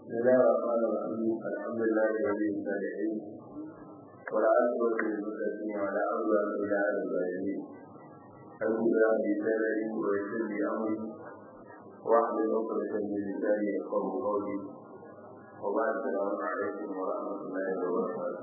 بسم الله الرحمن الرحيم الحمد لله رب العالمين والعاقبة للمتقين ولا عدوان إلا على الظالمين الحمد لله بسالري ويسر لي أمري واحلل عقدة من لساني يفقهوا قولي وبعد السلام عليكم ورحمة الله وبركاته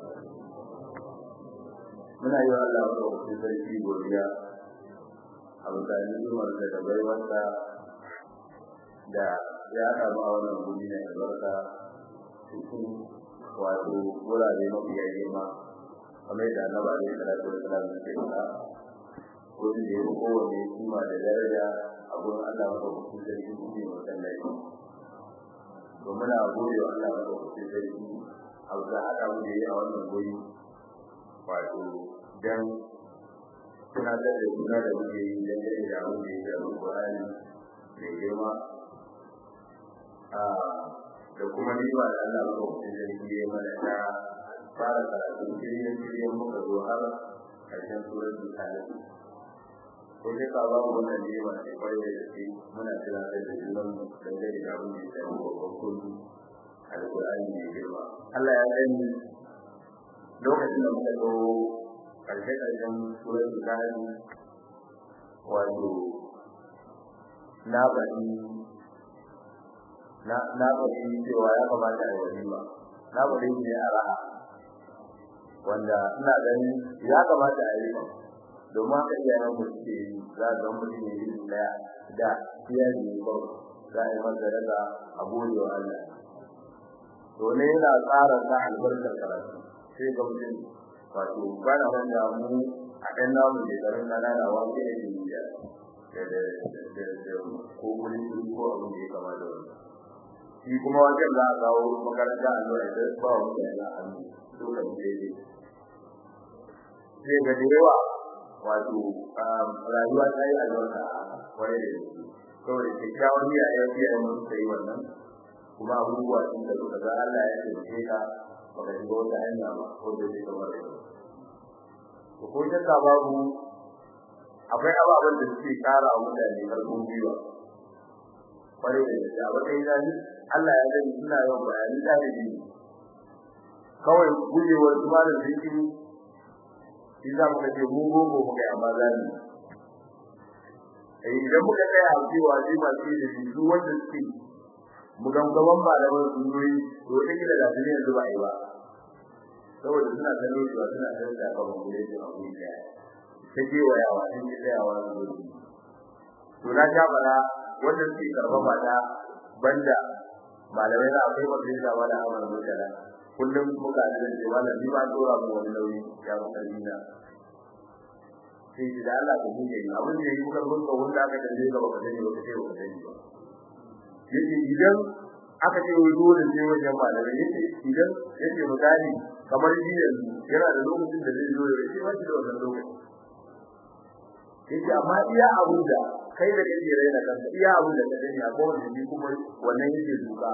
muna yi wa Allah maɗaukaki sarki godiya a mutane zumarsa da baiwarsa da ya samu a wannan guri na albarka cikin wato wurare mafiya girma kamar da annaba ne salatu wa salam ke faɗa wurin da ya fi kowane kima da daraja a gurin Allah maɗaukakin sarki shi ne masallaci to muna gode wa Allah maɗaukakin sarki a bisa haɗa mu da yi a wannan guri wato dan tunatar da juna da muke yi dangane da abin da ya shafi Qur'ani mai girma da kuma niwa da Allah ba ku da shi ya mana ta fara karatu kiryan kiryan muka zo har karshen suratul talib ko ne ka ba mu wannan niwa da kwarai da shi muna tunatar da junan mu dangane da abin da ya shafi babban kullu alqur'ani mai girma Allah ya sani lokacin da muka zo karshe karshen suratul talib wato na bani na na bari cewa ya kamata a yi ba na bari ne a raha wanda ina ganin ya kamata a yi domin haka iyayen mu suke yi za ga mutum ne yi daya da iya ne ko za a yi masa daga a gode wa Allah to ne yana tsara ta albarkar karatu sai ga mutum wato bana wanda mu a ɗan namu da garin na da wani ne da da da da ko wani ko abin da ya kamata wannan shi kuma wajen za a kawo makaranta a zuwa da ba wa mutane a hannu dole ne daidai sai ga da yawa wato rayuwa ta yi albarka wani da yake kawai kyakkyawan niyya ya fiye da mutu yi wannan kuma abubuwa sun da suka ga Allah ya taimake ka baka shiga wata hanya ba ko da zai kamar da ko ko shakka babu akwai ababen da suke kara wa mutane karfin gwiwa kwarai da gaske a wata yi Allah ya gani suna yawan bayani ɗalibi kawai gujewar su ba da zikiri shi za mu kace mu gogo mu kai amma za mu eh idan muka tsaya a cewa shi ba shi da su wanda suke mu gangaban ba da wasu sunnoyi to da kila da duniya yanzu ba yi ba saboda suna kallon cewa suna da da kan mu da shi a wuri da ta ce wa yawa sun ji tsayawa su to na ja bara wanda suke karba mata banda malamai na akwai mafi da wani amar mutala kullum muka da ce wala ni ba dora mu wani nauyi ya mu kalina sai da Allah ku ne abin da yake kuka ka wanda aka dace ga baka dani baka ce baka dani ba yace idan aka ce wai dole sai wajen malamai yace idan yace misali kamar shi yanzu yana da lokacin da zai zo ya ce ba shi da wannan lokaci yace amma iya abun da kai da kake raina kanka iya abun da ka dani a kowane ne kuma wannan yake duka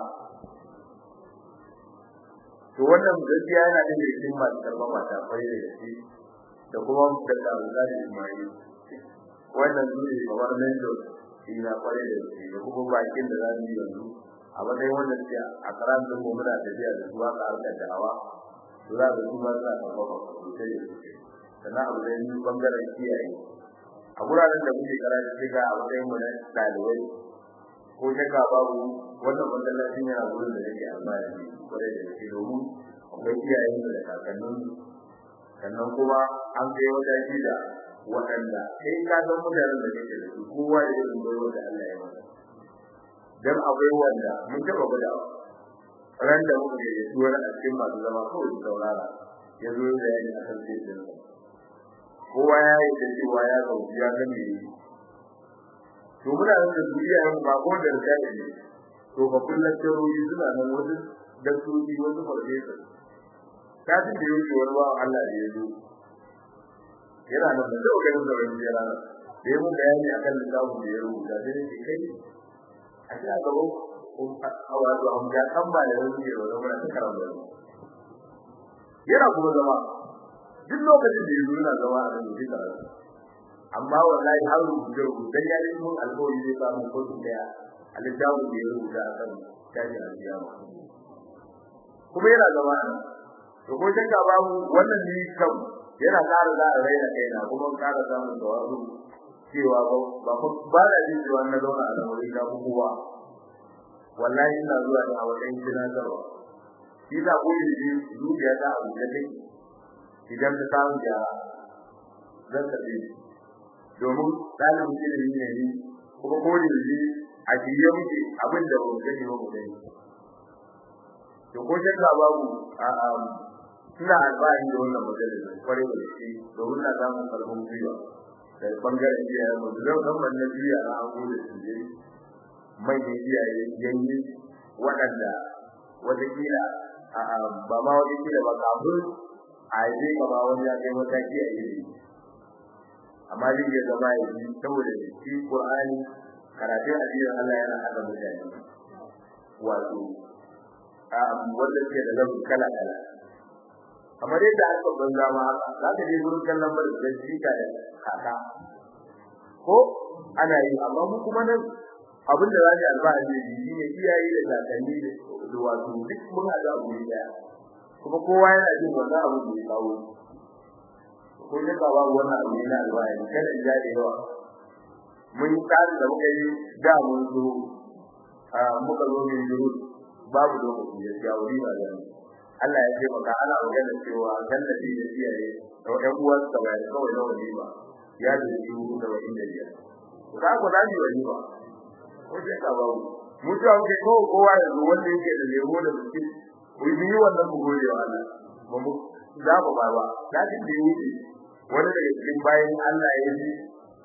to wannan gaskiya yana da cikin masu karɓar mata fare da shi da kuma da Allah da Ismail wannan su ne kamar mendo shi na fare da shi da kuma bakin da zamu yi yanzu a matsayin wanda suke a karantun mu muna tafiya da zuwa ka harkar da'awa to za ka kuma suna karɓar mata sosai da sosai sannan abu da yi bangaren kiyaye a guraren da muke karatu shiga a matsayin mu na dalibai ko shakka babu wannan masallacin yana gurin da yake albashi kwarai da gaske domin akwai iyayen da kakannin sannan kuma an kai wata shida waɗanda sai ka san mutanen da kake da su kowa da irin baiwa da Allah ya masa dan akwai wanda mun taɓa gwada ran da muka yi su wani a cikin masu zama kawai saurara ya zo da yayi a kan sai kowa ya yi da cewa ya zauki ya ga me to muna nan da duniya yan ba ko da rikaya ne to ba kullun tarori suna nan wasu daktoci wasu farfesa kafin da yake wani ba Allah da ya zo yana nan da dogarin da wani yana nan da mu bayani akan littafin da ya rubuta da yake kai a cikin gaba a wato an ga kan ba da wani ne wani wani karanta yana kuma zama duk lokacin da ya zo yana zama a nan da karatu amma wallahi har rubuce rubuce ya yi mun alƙawari zai samu kotu daya a littafin da ya rubuta a kan tashi alkiyama kuma yana zama nan to ko shakka babu wannan ni kam yana ƙara za a raina kaina kuma ƙara samun tawazu cewa ba ba ba da jin cewa na zauna a lamarin da kowa wallahi ina zuwa da a wajen tunatarwa shi da ko yi zuciya ta abu da take idan ta samu da zan tafi domin dalibin ilimi ne ni kuma ko da yi a jiye muke abin da ba gani ba mu gani to ko shakka babu a suna alfahari da wannan majalis kwarai da shi domin na samun karfin gwiwa da bangaren iyayen mu zan san wannan biya na an gode su je manyan iyaye yanyi waɗanda watakila ba ma watakila ba kafin a yi kama wani ya kai mataki a ilimi amma zai iya zama ya yi saboda shi Qur'ani karatun addinin Allah yana hada mutane wato a wanda ke da lamu kala kala kamar yadda aka banza ma haka za ka je gurin kallon bar da shi ka da kaka ko ana yi amma mu kuma nan abin da zai alfahari da shi ne iyaye da kakanni da wato duk mun hada abu ne daya kuma kowa yana jin wannan abu da ya kawo ko ne ba babu wannan abu ne na alfahari kada in ja da yawa mun tsari da muka yi da mun zo a muka zo min juru babu lokaci ya ya wuri ba da Allah ya ce maka ana magana cewa gallabi da iyaye da ɗan uwan sa bai kawai na wani ba ya da shi mu da wani da ya ka ko da ni wani ba ko sai ka babu mutuwa muke ko kowa ya zo wanda yake da lemo da biskit ku yi wannan mu gode wa Allah ba mu za mu ba ba da shi da yi wani daga cikin bayan Allah ya yi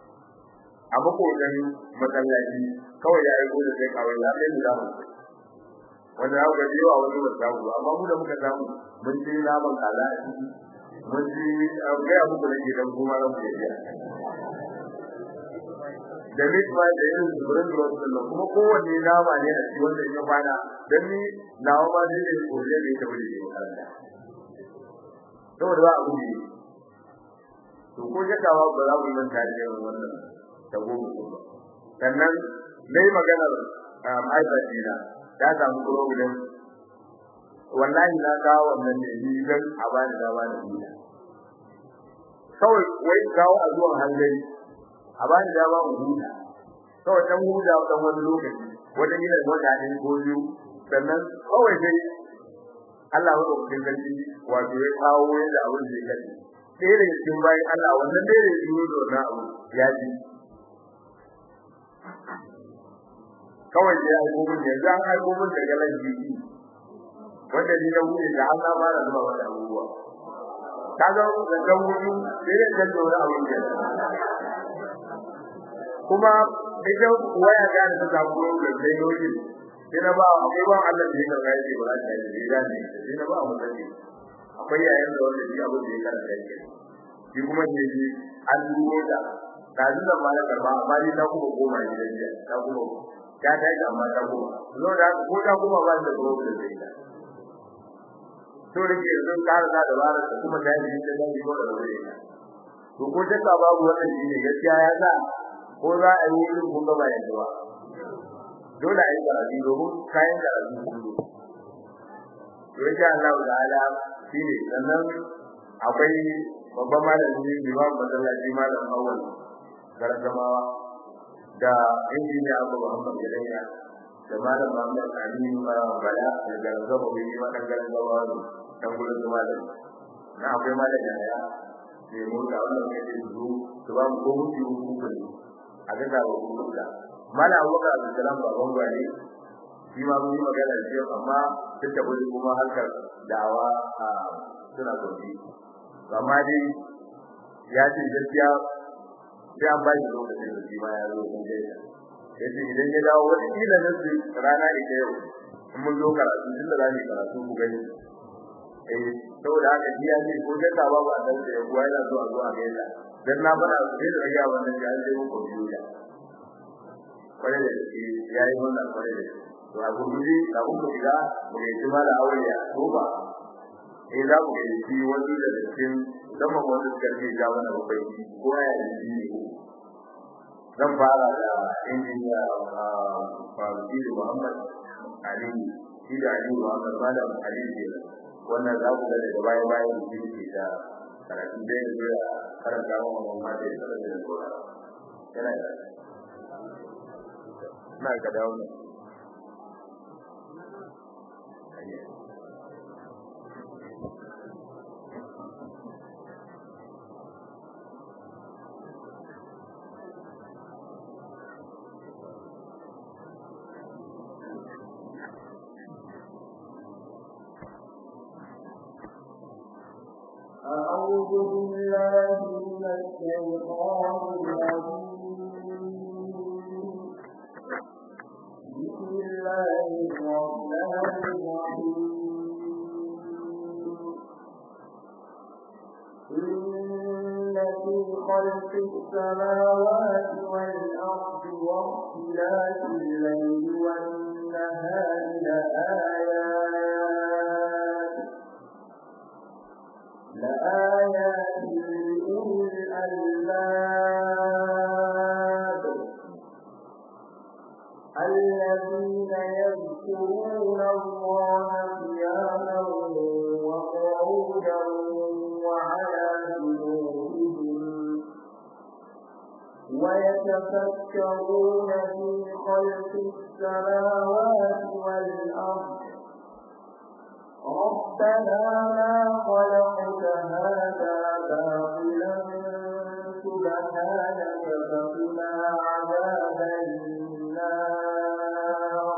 a makotan masallaci kawai ya yi gode sai kawai ya kai da mu wanda ya ga yawa wani ba samu amma mu da muka samu mun ci naman kaza a ciki mun ci ga abu da ke dan kuma ran ku ya da mitma da yin zuburin da wasu kuma kowanne nama ne a cikin wanda ya kwana dan ni nawa ma zai ne ko zai ne ta wuri ne makaranta saboda ba abu ne to ko jakawa ba za mu manta da wannan ta goma ba sannan dai maganar ma'aikacina ta samu problem wallahi na kawo wannan ne ni dan a bani da bani da kawai wai kawo a zuwan hanzari a bani da ba mu huta kawai dan huta dan wani lokaci wata gidan wata ne ko biyu sannan kawai dai Allah ya rubuta gaci wato ya kawo yadda abin zai kace sai da cikin bayan Allah wannan dai da yi da wannan abu ya ji kawai da ya aiko mun yanzu an aiko mun daga lanji wanda ni na wuce da an ba da zuwa wannan abubuwa kaga da dan wuce sai da dan dora abin da kuma idan waya ga da ta samu da sai yoyi sai na ba akwai ban Allah da ya karɓa shi ba ta yi da ne sai na ba mu sani akwai yayin da wanda shi abin da ya karɓa shi shi kuma ne shi an dubo da kaji da ba da karba amma ni ta kuma koma gidan jiya ta kuma ta ta yi amma ta kuma zo da ko ta kuma ba da gobe da zai ta to da ke zan kara da dabara da kuma ta yi da zai ko da zai ta to ko ta ka babu wannan shi ne gaskiya ya sa ko za a yi wurin kun ga bayan zuwa dole a yi karatu domin kayan karatu kullu to insha Allah ta'ala shi ne sannan akwai babban malami imam masallaci malam awal gargamawa da injiniya abu muhammad gadanya da malam muhammad amin bala da gargama bai yi madan gargamawa dan gurin su malam na akwai malam yaya ne mu da wannan kai su su ba mu ko mutu ku ne a ga da ku da malam abubakar abdulsalam baban gwani shi ma mun yi magana da shi amma duk da kuma harkar da'awa a suna gobe amma dai ya ce gaskiya sai an bashi lokacin da shi ma ya zo kun gaida yace idan ya dawo wani kila nan su rana ita yau in mun zo karatu tunda za mu karatu ku gani eh saboda haka shi ya ce ko da ka babu a dan sai kuwa yana zuwa zuwa gaida dan na fara sai da ga wannan ya ce mu computer kware da shi yayi wannan kware da shi to a gurguje da kun shiga mu yi jima da aure ya ko ba eh za mu yi shi wani da cikin zaman wanda suka ce ga wannan babai ko ya yi ne zan fara da injiniya Faruki Muhammad Ali shi da Ali Muhammad Malam Ali ne wannan za ku ga daga baya bayan da ke da karatu da ya karanta wa mamma da ya karanta da gora yana da na ga dawo ne أعوذ بالله من الشيطان الرجيم بسم الله الرحمن الرحيم إن في خلق السماوات والأرض واختلاف الليل والنهار لآيات لآيات لأولي الألباب الذين يذكرون الله قياما وقعودا وعلى جنوبهم ويتفكرون في خلق السماوات والأرض ربنا ما خلقت هذا باطلا سبحانك فقنا عذاب النار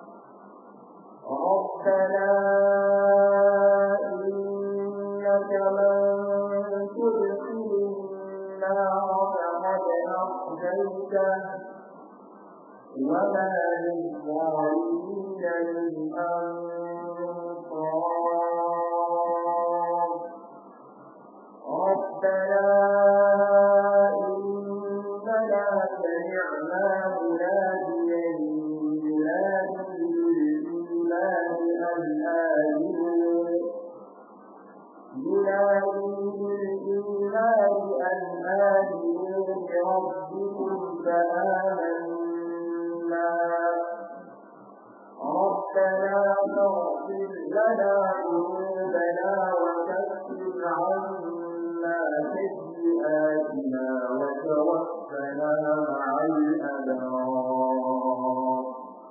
ربنا إنك من تدخل النار فقد أخزيته وما للظالمين من أنصار ربنا إننا سمعنا مناديا ينادي للإيمان أن آمنوا ينادي للإيمان أن آمنوا بربكم فآمنا ربنا فاغفر لنا ذنوبنا وكفر عنا سيئاتنا وتوفنا مع الأبرار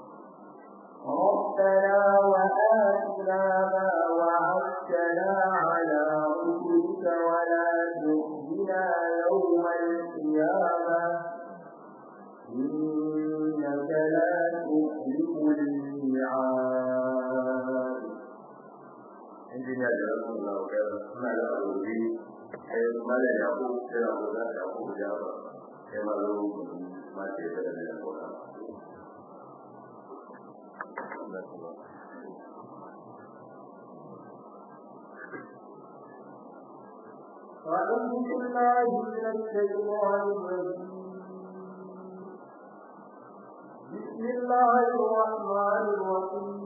ربنا وآتنا ما وعدتنا على رسلك ولا تخزنا يوم القيامة إنك لا تخلف الميعاد injiniya da rasu da wakil suna da abubuwa sai mala ya ku sai da kuka da ku da ba sai ma zo ma ce da da da kuka أعوذ بالله من الشيطان الرجيم بسم الله الرحمن الرحيم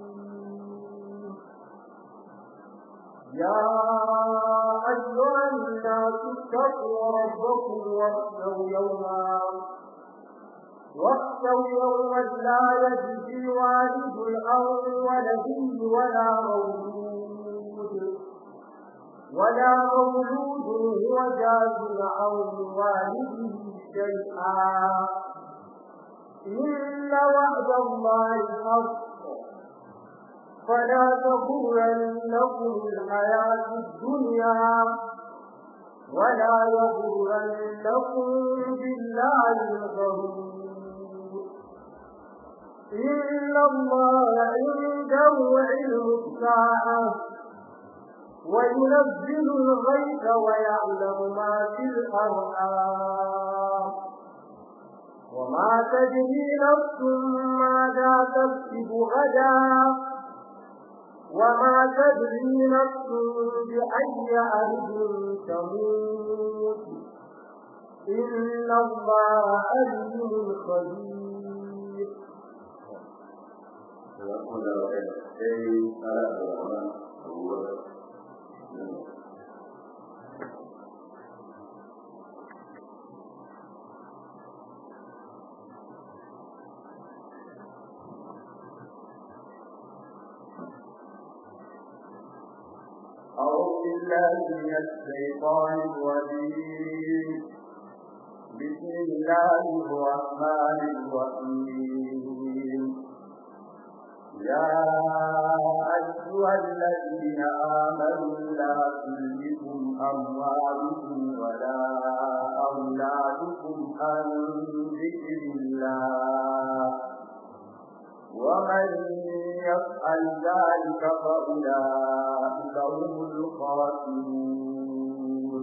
يا أيها الناس اتقوا ربكم واخشوا يوما واخشوا يوما لا يجزي والد عن ولده ولا مولود ولا مولود هو جاز عن والده شيئا إن وعد الله حق فلا تغرنكم الحياة الدنيا ولا يغرنكم بالله الغرور إن الله عنده علم الساعة وينزل الغيث ويعلم ما في الأرحام وما تدري نفس ماذا تكسب غدا وما تدري نفس بأي أرض تموت إن الله عليم خبير Jazakum Allah khair. Sai ala da Abu بالله من الشيطان الرجيم بسم الله الرحمن الرحيم يا أيها الذين آمنوا لا تلهكم أموالكم ولا أولادكم عن ذكر الله ومن يفعل ذلك فأولئك هم الخاسرون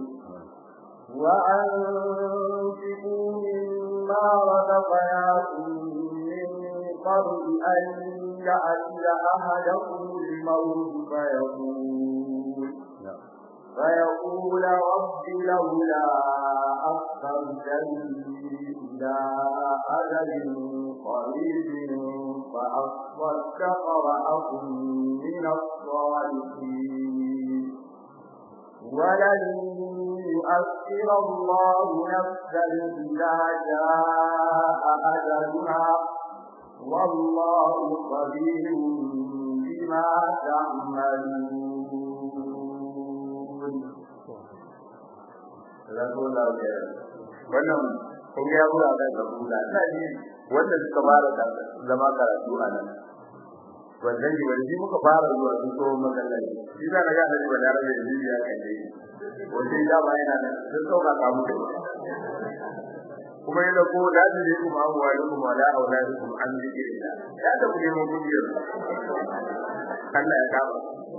وأنفقوا مما رزقناكم من قبل أن يأتي أحدكم الموت فيقول فيقول رب لولا أخرتني إلى أجل قريب فأصدق وأكن من الصالحين ولن يؤخر الله نفسا إذا جاء أجلها والله خبير بما تعملون wannan kun ya bura da zabura ina ji wanda suka fara zama karatu a nan wannan ji wani muka fara zuwa su so masallaci shi da ga da ba da rabe da biya kan dai wanda da ba yana da sun sauka ka muku kuma yana ko da ji ku ma wa lakum wa la auladukum an zikrillah ya da ku nemo kudiyar Allah ya kama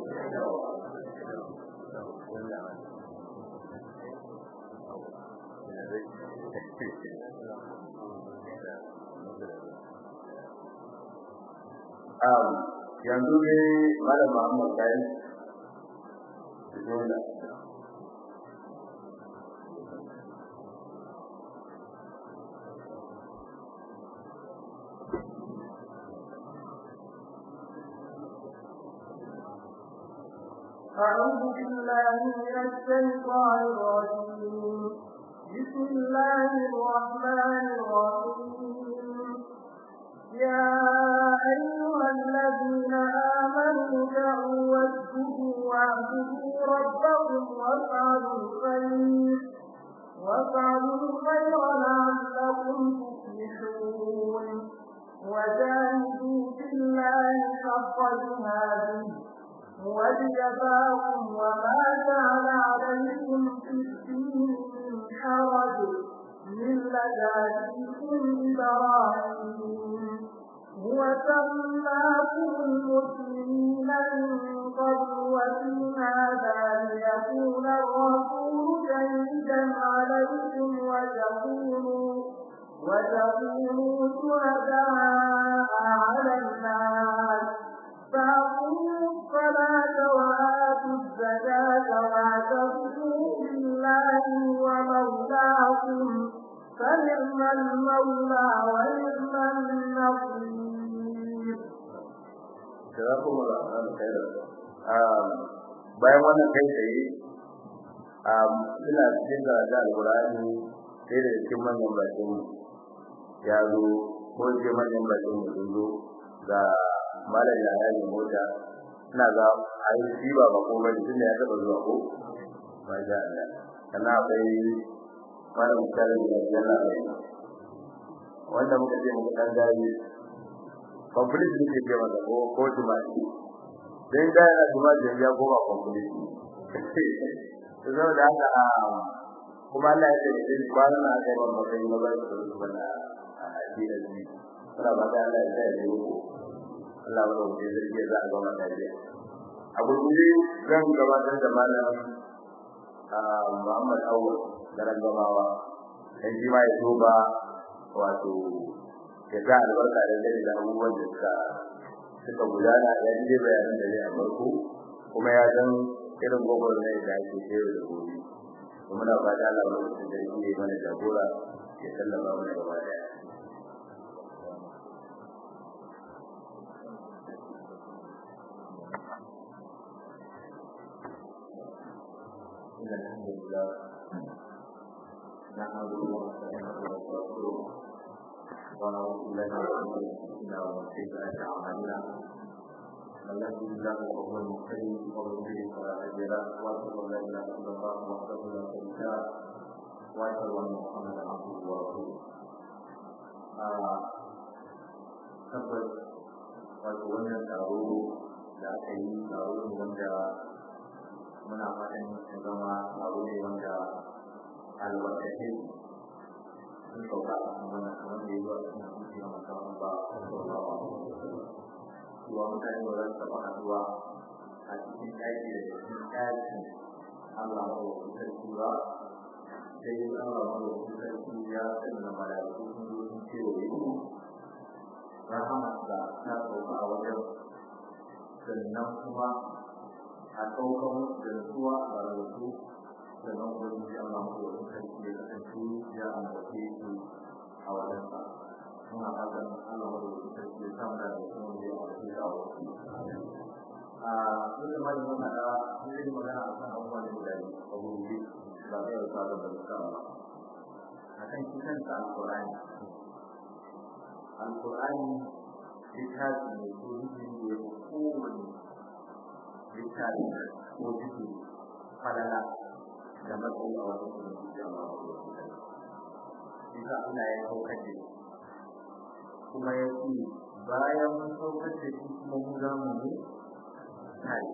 um yanzu ne malam Muhammad kai bismillah أعوذ بالله من الشيطان الرجيم بسم الله الرحمن الرحيم يا أيها الذين آمنوا دعوا واسجدوا واعبدوا ربكم وافعلوا الخير وافعلوا الخير لعلكم تفلحون وجاهدوا في الله حق جهاده واجتباكم وما جعل عليكم في الدين من حرج ملة أبيكم إبراهيم هو سماكم المسلمين من قبل وفي هذا ليكون الرسول شهيدا عليكم وتكونوا وتكونوا شهداء على الناس فأقيموا الصلاة وآتوا الزكاة واعتصموا بالله ومولاكم فنعم المولى ونعم النصير. جزاكم الله خيرا. bayan wannan kai tsaye ina cikin da alkurani sai da cikin manyan bakin ya zo ko ce manyan bakin sun zo ga malam ya yi mota ina ga ai shi ba ba ko bane tunda ya taba zuwa ko ba ja Allah kana akwai malam karin da yana da wanda muka ce muka dan dai complete ne ke masa ko ko tumaki dan da yana tumaki ya koma complete to zo da haka kuma Allah ya ce da kwanan na kai wannan kai na ba su bana a cikin shi kana ba da Allah ya yi ko Allah ya rubuce zai za a gama lafiya a gurguje zan gabatar da malam Muhammad Awwal garan gamawa dan shi ma ya duba wato ya ga albarka da gari da abubuwan da suka suka gudana ya ji bayanan da zai a farko kuma ya san irin gwagwar ne da ake sayar da gobe kuma na fata Allah ya rubuce da shi mana jagora ya sallama mana gaba daya إن الحمد لله نحمده ونستعينه ونستغفره ونعوذ بالله من شرور أنفسنا ومن سيئات أعمالنا من يهده الله وهو المهتدي ومن يضلل فلا هادي له واشهد ان لا اله الا الله وحده لا شريك له واشهد ان محمدا عبده ورسوله tabbas wato wannan taro da aka yi taro ne wanda muna fatan ya zama taro ne wanda albarkace sun sauka a cikin wannan kamar da ya zuwa cikin hadisi na musamman ba sallallahu alaihi wasallam cewa mutane ba za su taɓa haɗuwa a cikin ɗaki da cikin ɗakin Allah maɗaukakin sarki ba sai Allah maɗaukakin sarki ya sanya mala'iku sun zo sun kewaye su rahamarsa ta sauka a wajen sannan kuma a ɗaukar musu da nutsuwa a rubutu sannan kuma ji Allah maɗaukakin sarki ya kasance ya ambace su a wajensa muna fatan Allah maɗaukakin sarki ya samu da kuma ya ambace su a wajen a duk da mai mun hada mun yi magana a kan abubuwan da guda biyu a gurbi ba zai yau sabon da suka ba a kan shi kanta alƙur'ani alƙur'ani littafi ne ko jikin da ya fi kowane littafi ko jiki falala da matsayi a wajen kuma jiki a mawa Isa Allah ya saukar da kuma ya ce bayan mun saukar da shi kuma mu za mu ne tare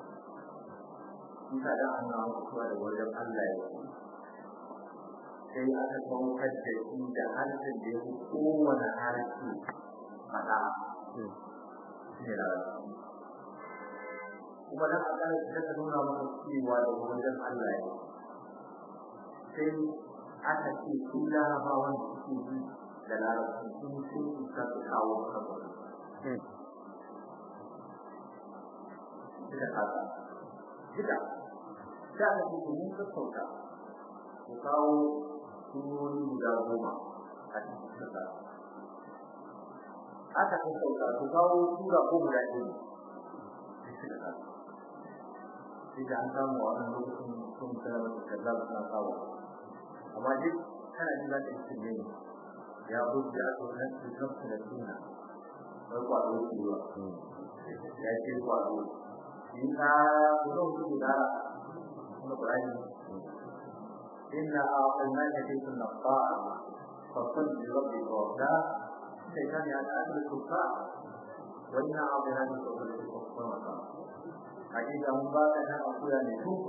Isa da an na mutuwa da wajen Allah ya ce sai aka saukar da shi da harshen da ya fi kowane harshe faɗa shi ne kuma dan akalla ta ta nuna maka cewa da wajen Allah ya sai aka ce su larabawan da suke ji da larabci sun sun isa su kawo maka duka haka duka da aka ce mun sassauta ku kawo surori guda goma a cikin kasa aka sassauta ku kawo sura ko guda ɗaya sai da an samu a wannan lokacin sun sanar da kaza suna kawo amma duk kana jin za ka yi cin ne ya buɗe a tsoron su kansu da suna wai kwaɗo su yiwa ya ce kwaɗo shi ka kuzo su gudara kuma ƙurani inna a ƙulman da ke suna fa'a fasan da rabbi kawata sai kan ya ta asali kuka wannan abu yana da tsoron su kuma hakika mun ba ka nan akuya ne tuku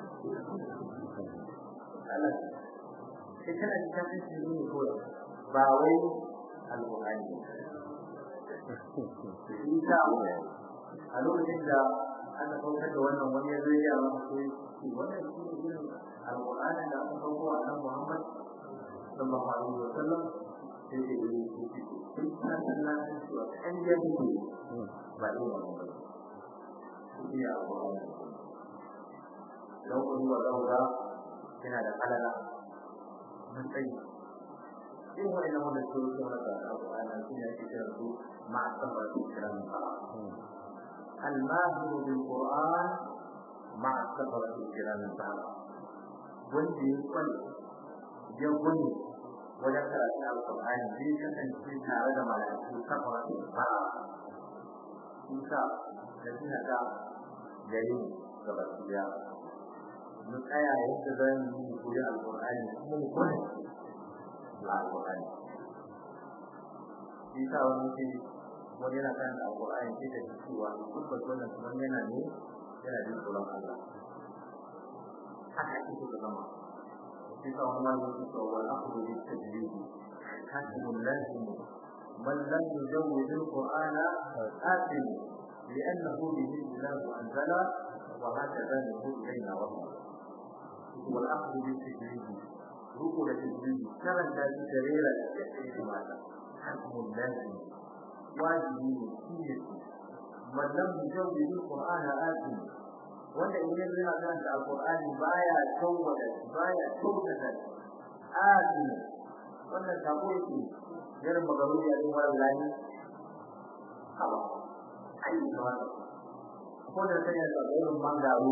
Allah sai kana da kafin shi ne ko ba wai alqur'ani Isa a lokacin da aka saukar da wannan wani ya zai yawa ko shi wannan shi ne irin alqur'ani da aka sauko a nan Muhammad sallallahu alaihi wa sallam sai da yi shi sai kana nan cewa kan ya ne ba ne ba iya alƙur'ani don ku duba zauga yana da halala matsayi in wani na wanda su rufe masa alƙur'ani su ne ake kiran su ma'asabar su kiran ba الماهر بالقرآن مع السفرة الكرام البعض wanda ya kwal ya gwani wajen karatu alƙur'ani zai kasance tare da mala'iku safara ba isa da suna da gari ga basiya mu tsaya yadda za mu yi koyi alƙur'ani kuma mu kone da alƙur'ani shi sa wani ce wani yana kan alƙur'ani sai da cewa tabbas wannan kuma yana ne yana jin tsoron Allah haka ake so ka zama shi sa wani wani ce cewa wal aqdu bi tajwid hasbun lazim man lam yujawwid al-qur'ana asim لأنه به الله أنزل وهكذا نقول إلينا ربنا والأخذ بالتجريد ركن التجريد كما كان سريرا يحيي ماذا حكم لازم واجب مسير من لم يجوز القرآن آثم wanda idan yana karanta alqur'ani baya tawwada baya tawwada azumi wannan sabo yake irin magaruri a cikin wallahi haba ai da ko da sai ya zama irin mangaru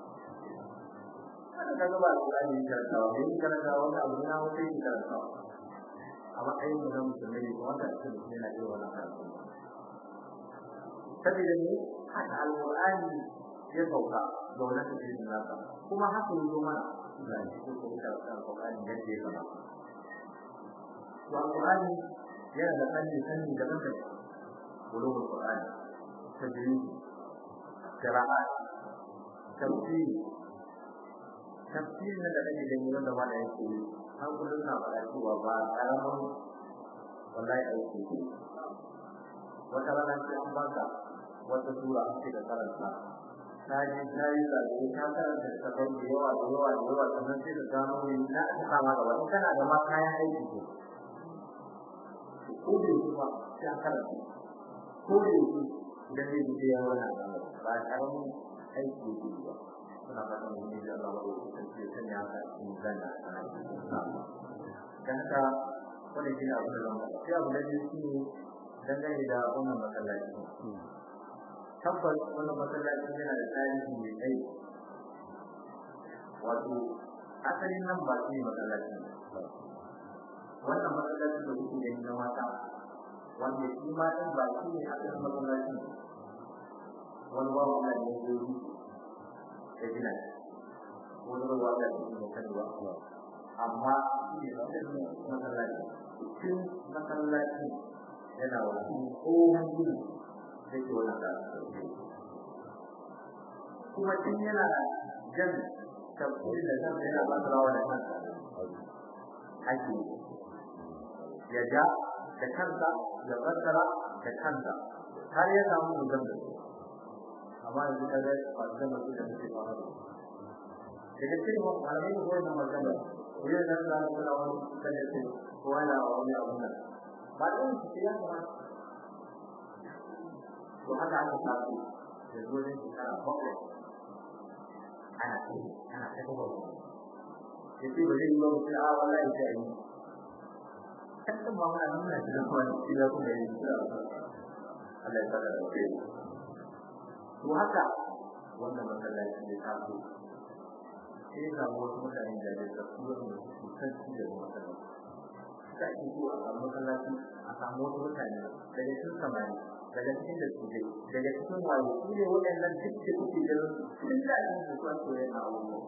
kada ka gaba alqur'ani karanta wa bai karanta wanda abu na wata yake karanta a matsayin mu na musulmi ko wanda ake da yana irin wannan karatu saboda ne haka alqur'ani ya sauka da wannan tafsirin nasa kuma haka yazo mana da shi ko ko da alqur'ani da ke kama to alqur'ani yana da fanni fanni daban-daban ulumul qur'ani tajwid qira'at tafsir tafsir na da kake gani wanda ma da yake har kullun na fara cewa ba karamin wallahi aiki ne wata rana sai an baka wata sura an ce da karanta ta ji ta yi zaɓe ta karanta ta kai da yawa da yawa da yawa sannan sai ka gano ne na aka kama gaba in kana da ma kayan aiki ko ko da yake ba sai an karanta ko da yake idan zai ji ya wani ba karamin aiki ne ba suna fatan wani da Allah ba ko sai sai ya ka in zanna dan ka wani shi abu da zama sai abu da shi ne dangane da wannan masallaci tabbas wannan masallaci yana da tarihi mai tsayi wato asalin nan ba shi masallaci wannan masallaci da kuke gani na mata wanda shi ma din ba shi ne asalin masallaci wani babu Allah ne ya yi ya gina wani ruwa da shi ne kan ruwa amma shi ne asalin masallaci cikin masallaci yana wani tsohon gini da ke wani kuma tun yana jan tafsiri da kansa yana ba rawa da kansa ake ya ja da kansa ya fassara da kansa har ya samu mutum da su amma yanzu ka ga masu da su da suke fara da daga cikin malamai da koyar da magana wuyan nan za su na wani kan da ce kowa na wani abun nan ba da yin su ya kamata to haka aka tafi da zuwa shekara bakwai ana ce ana ta kuma ya ce ba zai yi ba mutum a wallahi ta yi kan ba mana nuna shi da kuma shi da kuma yi Allah ya saka da kai to haka wannan masallaci ne ta so sai ga wasu mutane da da su ne su san shi da masallaci sai ake so a samu masallaci a samu wasu mutane daga cikin samari daga cikin da su dai daga cikin wayo su ne waɗannan duk da kuke da sun da yin su kan soyayya na abubuwa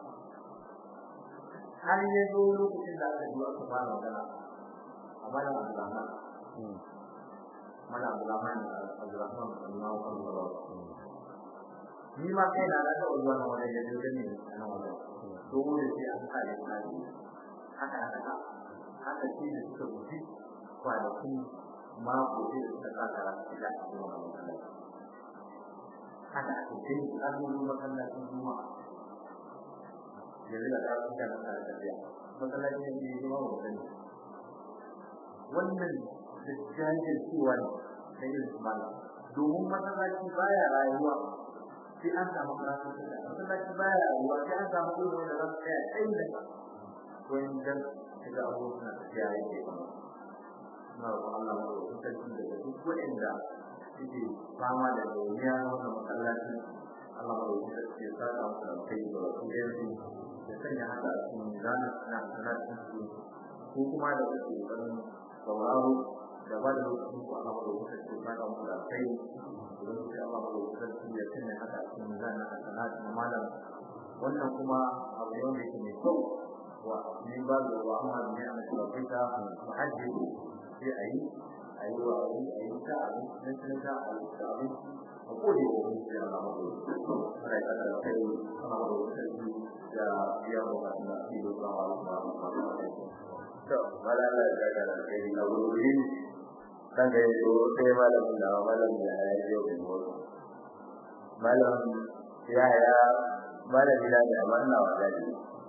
har ya zo lokacin da aka zuwa su fara magana a mana Abdulrahman mana Abdulrahman Abdulrahman Allah wa Allah ni ma kai na da zuwa na wani da dole ne a nan wajen dole sai an kare kare haka haka haka shi da suka guji kwanaki mako da suka kakara da cikin wannan masallaci haka ake kai azumin masallacin juma'a yanzu da ta suka na sa tafiya masallacin da ke zama wa sani wannan da jajin cewa ne na yin sumala domin masallaci baya rayuwa sai an samu karatu da masallaci baya rayuwa sai an samu irin wanda za su tsaya tsayin da wani dan shiga abubuwan suna tafiya yake kama na roƙon Allah mu roƙi sarki daga duk waɗanda suke fama da dauniya na wannan masallaci Allah mu roƙi sarki ya saka musu da kai da wasu yanzu ya sanya haka a cikin zanen na sanatun su ko kuma da kuke ƙoƙarin sauraro da ba da lokacin ku Allah mu roƙi sarki ya saka musu da kai idan ku Allah mu roƙi sarki ya sanya haka a cikin zanen na sanatun na malam wannan kuma abu ne wanda yake mai kyau wa min ba da wa amma ne a cikin ta muhajjiri sai a yi a yi wa a yi a yi ta abin na cin ta a yi ta abin a kode wa wani sai ana mako ana yi kada kai ana mako sarki da biya wa ba na fi da zuwa wa ba ba ba to mala Allah ya ga da kai na wuri kan ga yau sai malamin da malamin da ya yi yau da malam ya ya malami da ya amma ina wa dadi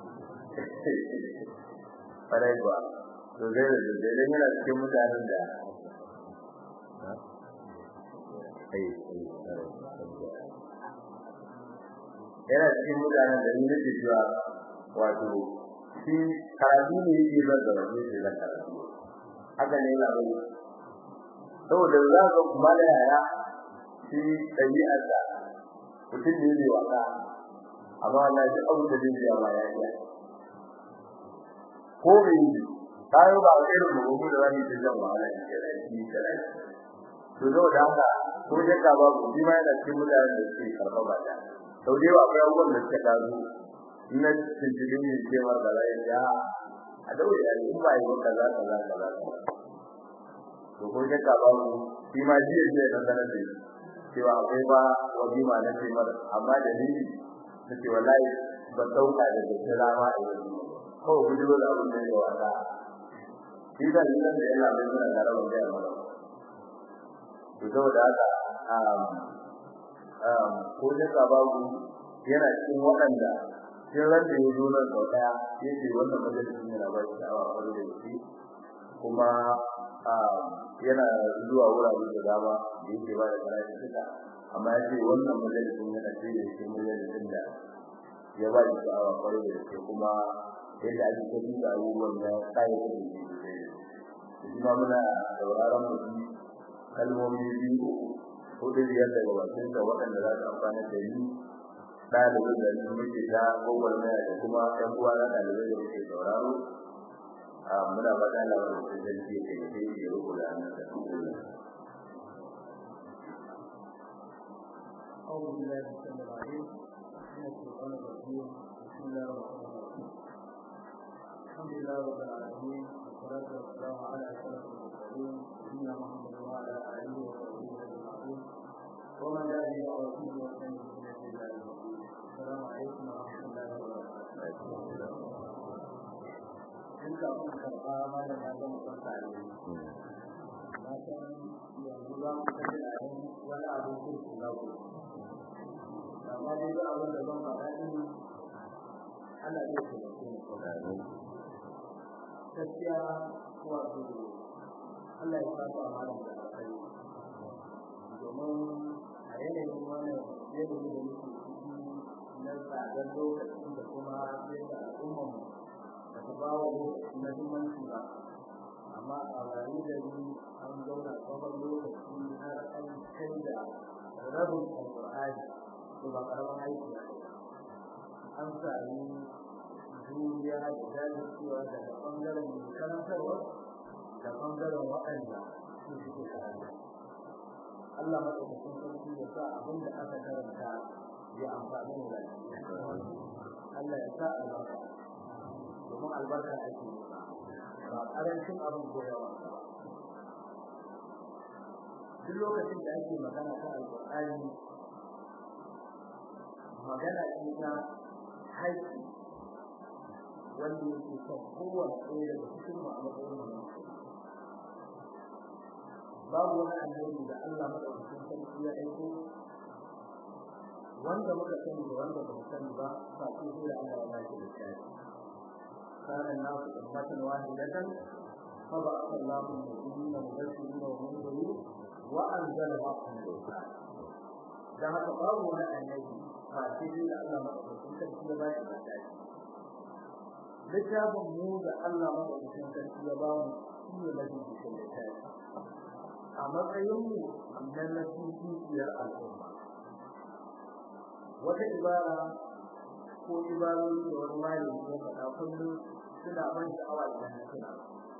farai ba to zai da zai da yana cikin mutanen da yana cikin mutanen da ni nake cewa wato shi karatu ne yake ba da wani shi da karatu haka ne yana bai saboda za ka kuma da yaya shi ɗabi'ar da mutum ne mai wasa amma wannan shi abu da zai biya ba ya yi ko bai yi kayo ba a irin mu da wani da zan wahala ne da shi da rai to zo da haka ko da ka ba ku shi ma yana cikin mutanen da suke karɓa ba da sau da yawa akwai abubuwan da suka tazo na cikin ne cewar da zai ya a daure ya in ba yi kaza kaza kaza to ko da ka ba ku shi ma jiya jiya na sanar da shi cewa akwai ba wajima na ce mara amma da ni ta ce wallahi ba sauka da da rama a yanzu ko gudu da abin da ya wata shi da ni da yana mai mana da rawar da mara to saboda haka um um ko da ka ba ku yana cikin waɗanda sai ran da ya zo nan sau daya yace wannan majalisin yana ba shi awa kwarai da shi kuma yana zuwa wurare da dama da yake ba da karatu duka amma yace wannan majalisin yana ce da shi majalisin da ya ba shi awa kwarai da shi kuma yadda ake tafi da abubuwan ya kai da shi shi ma muna sauraron mutum kalmomi biyu hudu biyar daga bakin da waɗanda za su amfana da ni ɗalibin da ni muke ta gwagwarmaya da kuma ɗan uwa na ɗalibai da muke sauraro muna faɗa da wani da zai ke kai ya rubu da annan da أعوذ بالله السميع العليم من الشيطان الرجيم بسم الله الرحمن الرحيم الحمد لله رب العالمين والصلاة والسلام على أشرف المرسلين سيدنا محمد وعلى آله وصحبه أجمعين ومن دعا بدعوته وسلم بسنته إلى يوم الدين السلام عليكم ورحمة الله وبركاته in ka kuma karɓa mana ya zama kwanta ne na san yanzu za mu kashe a yin wani abin kirki na ku amma dai ba abin da zan faɗa ɗin ana iya taimake ni gaskiya wato Allah ya saba mana da alkhairi domin a yanayin wannan yanayi da muke ciki na tsadar lokaci da kuma yadda al'ummar ba ta ba wa lokaci muhimmanci ba amma a rayu da ni an zauna tsawon lokaci har an canza rabin alƙur'ani to ba ƙaramin aiki ba an sami juriya da jajircewa daga ɓangaren mai karantarwa da ɓangaren waɗanda su suke karanta Allah maɗaukakin sarki ya sa abin da aka karanta ya amfani mu Allah ya sa albarka domin albarka ake ba ƙarancin abin koyawa ba duk lokacin da ake magana ta alƙur'ani magana ce ta haiti wanda yake son kowane ɗaya daga cikin mu a matsayin mu babu wani annabi da Allah madaukakin sarki ya aiko wanda muka sani da wanda ba mu sani ba ba su da Allah ya bashi da shi kana nasu ummatan wahidatan fa ba'atha Allahu an-nabiyina mubashirin wa munzirin wa anzala ma'ahum al-qur'an dan haka babu wani annabi ba sai da Allah madaukakin sarki ya bashi da shi littafin mu da Allah madaukakin sarki ya ba mu shi ne mafi cikin littafi a matsayin mu na nasibiyar al'umma wata ibara ko ibarori da wani malami ya faɗa kullum suna ban sha'awa idan na tuna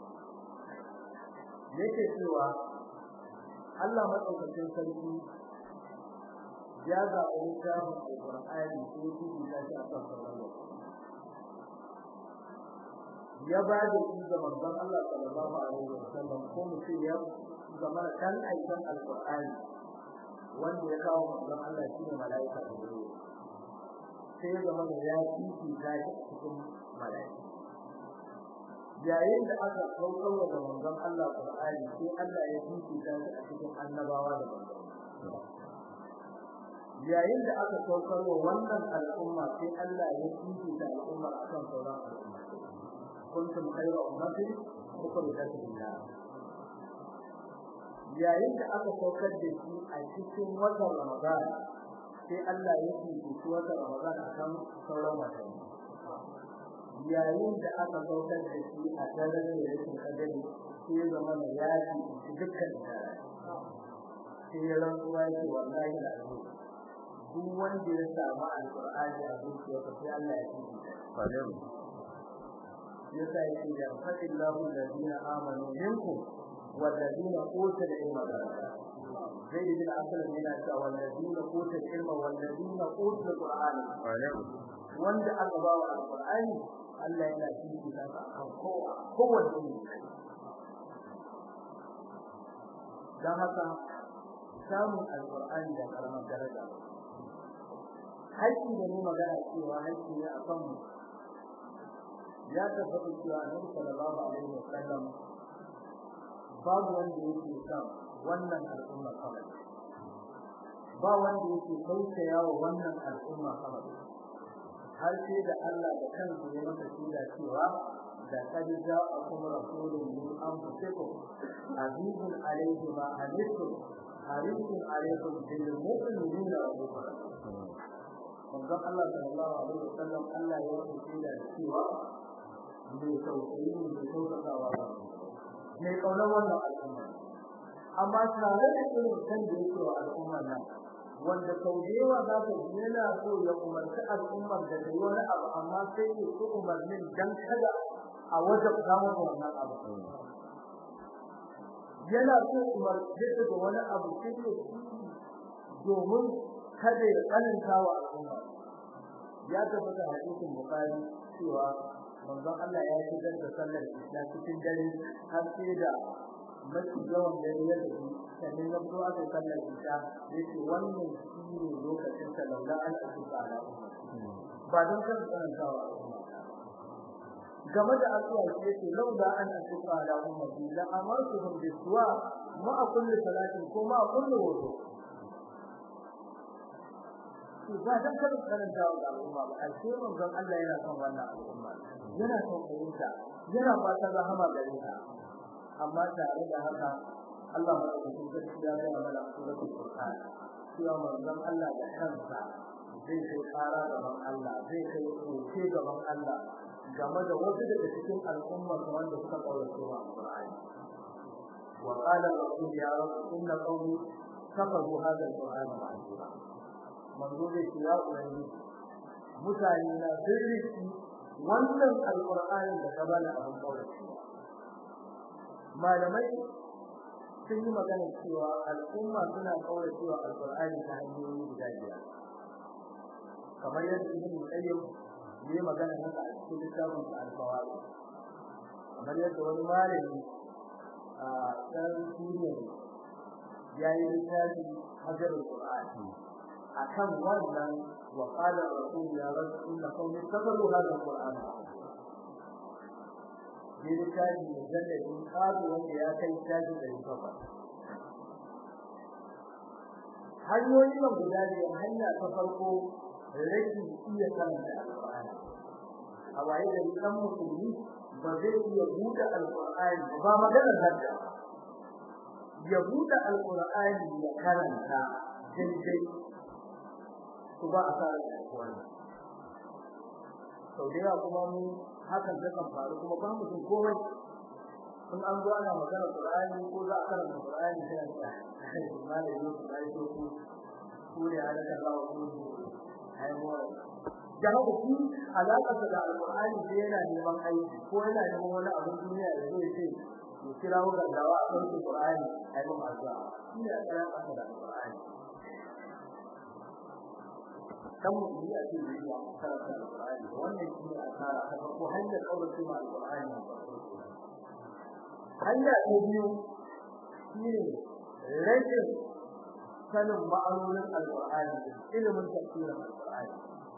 yake cewa Allah madaukakin sarki ya zaɓi littafin alƙur'ani ko tudu ta shi a kan sauran ya ba da shi ga manzon Allah sallallahu alaihi wasallam ko mutum ya zama da kan aikin alƙur'ani wanda ya kawo manzon Allah shine malaika Jibril sai ya zama da ya kifi ta shi cikin malaika yayin da aka kaukar da manzon Allah Qur'ani sai Allah ya kifi ta shi a cikin annabawa da manzon yayin da aka kaukar wa wannan al'umma sai Allah ya kifi ta al'umma akan sauran al'umma kuntum khayra ummatin ukhrijat lin-nas yayin da aka saukar da shi a cikin watan Ramadan sai Allah ya fifi watan Ramadan akan sauran watanni yayin da aka saukar da shi a daren da yake kadari sai ya zama da ya fifi dukkan dare sai ya rantsuwa yake wallahi da alhu duk wanda ya samu alqur'ani a zuciyarsa sai Allah ya fifi yasa yake da fadillahu alladhina amanu minkum والذين اوتوا العلم درجات zai bin asal yana cewa wallazina utul ilma wallazina utul qur'ana wanda aka ba wa alqur'ani Allah yana cikin ta kan kowa kowanne dan haka samun alqur'ani da karamar daraja haƙƙi da ni magana cewa haƙƙi ne akan mu ya tabbata cewa Annabi sallallahu alaihi wasallam babu wanda yake son wannan al'umma kamar ba wanda yake tausaya wa wannan al'umma kamar har sai da Allah da kansa ya masa shida cewa da kad ja'akum rasulun min anfusikum azizun alayhi ma anittum harisun alaykum bil mu'minina rabbukum manzon Allah sallallahu alaihi wasallam Allah ya masa shida cewa mai tausayi ne mai tausasawa ba mai kaunar wannan al'umma amma tare da irin kan da yake wa al'ummar nan wanda sau da yawa za ka ji yana so ya umarci al'ummar da ta yi wani abu amma sai ya so umarnin dan kada a wajen samun wannan abu yana so umarci ta da wani abu sai ya domin kada ya tsananta wa al'umma ya tabbata hadisin bukari cewa manzon Allah ya shigar da sallar isla cikin dare har sai da mafi yawan dare ya tafi sannan ya fito aka sallar isla yace wannan shi ne lokacin sa laula an asuka ala ba don kan tsanantawa game da addu'a shi yake laula an asuka ala ummati la amartuhum biswa ma kulli salatin ko ma kulli wudu ba dan kada karanta wa al'umma ba ai sai manzon Allah yana son wannan al'umma yana son fahimta yana fata rahama gare ta amma tare da haka Allah madaukakin sarki ya ga mana suratul Qur'an cewa manzon Allah da kansa zai kai fara gaban Allah zai kai koke gaban Allah game da wasu daga cikin al'umma wanda suka kaurace wa Qur'ani wa qala rasul ya rabb inna qawmi kafaru hadha al-Qur'ana ma'zura manzo zai ce ya ubangiji mutane na sirriki wannan alqur'anin da ka bani abin kaurace malamai sun yi magana cewa al'umma suna kaurace wa alqur'ani ta hanyoyi guda biyar kamar yadda ibn qayyim ya yi magana haka a cikin littafin al-fawaid kamar yadda wani malami a kan suriya ya yi littafin hajarul qur'ani akan wannan wa qala rasul ya rasul inna qawmi tabaru hadha alquran ne da kai ne da in kazu wanda ya kai taji da kafa hanyoyi nan guda ne hanya ta farko rashin iya karanta alqur'ani a waye da dan musulmi ba zai iya buɗe alqur'ani ba maganar hadda ya buɗe alqur'ani ya karanta daidai su ba a fara wannan sau da yawa kuma mu hakan ta kan faru kuma ba mu jin komai in an zo ana magana Qur'ani ko za a karanta Qur'ani sai a ce malai ne ku dai ko ku ku ne ala ta Allah ku ai mu da haka ku alaka da Al-Qur'ani sai yana neman aiki ko yana neman wani abin duniya da zai ce mu kira mu dawa a kan Qur'ani ai mu azza shi ne alaka da Al-Qur'ani kan mu yi a cikin riya karanta alqur'ani wannan shi ne asara ta farko hanyar kaurace ma alqur'ani hanya ta biyu shi ne rashin sanin ma'anonin alqur'ani ilimin tafsirin alqur'ani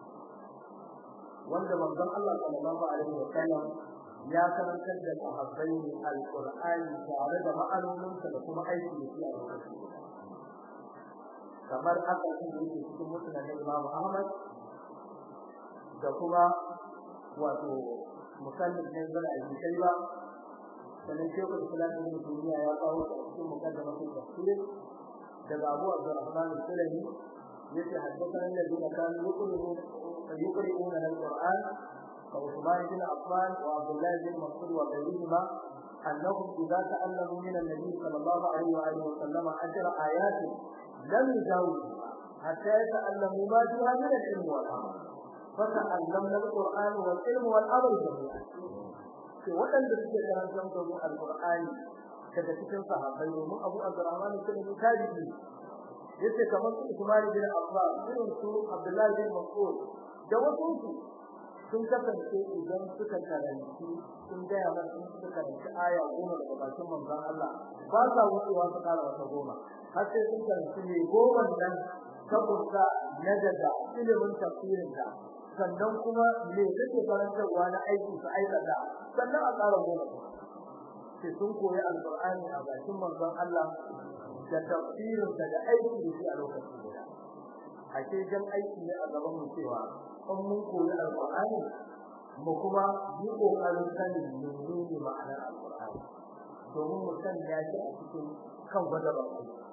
wanda manzon Allah sallallahu alaihi wa sallam ya karantar da sahabbai alqur'ani tare da ma'anoninsa da kuma aiki da shi a lokacin kamar aka yi yake cikin mutanen Imam Ahmad da kuma wato musallin ne zara yi kai ba sanan shehu Islam ibn Taymiyyah ya kawo a cikin mukaddamatul tafsir daga Abu Abdurrahman al-Sulami yace haddathana alladhina kanu yuqri'una yuqri'una al-Qur'an وعثمان بن عفان وعبد الله بن مسعود وغيرهما انهم اذا تعلموا من النبي صلى الله عليه واله وسلم عشر ايات لم يجاوزوا حتى يتعلموا ما فيها من العلم والعمل فتعلمنا القرآن والعلم والعمل جميعا في وطن da suke karantar da mu alqur'ani daga cikin sahabbai domin Abu Abdurrahman bin Tabi'i yace kamar su Usman bin Affan irin su Abdullah bin Mas'ud da wasu su sun kasance idan suka karanci sun gaya mana sun suka karanci aya goma daga bakin manzon Allah ba sa wucewa su kara wata goma har sai sun karanci ne goma nan saboda na daga ilimin tafsirin ka sannan kuma me kake karantarwa na aiki su aikata sannan a tsara goma sai sun koyi alqur'ani a bakin manzon Allah da tafsirin da aiki da shi a lokacin guda ake jan aiki ne a gaban mu cewa in mun koyi alqur'ani mu kuma yi kokarin sanin menene ma'anar alqur'ani domin mu san ya shi a cikin kan gwada ba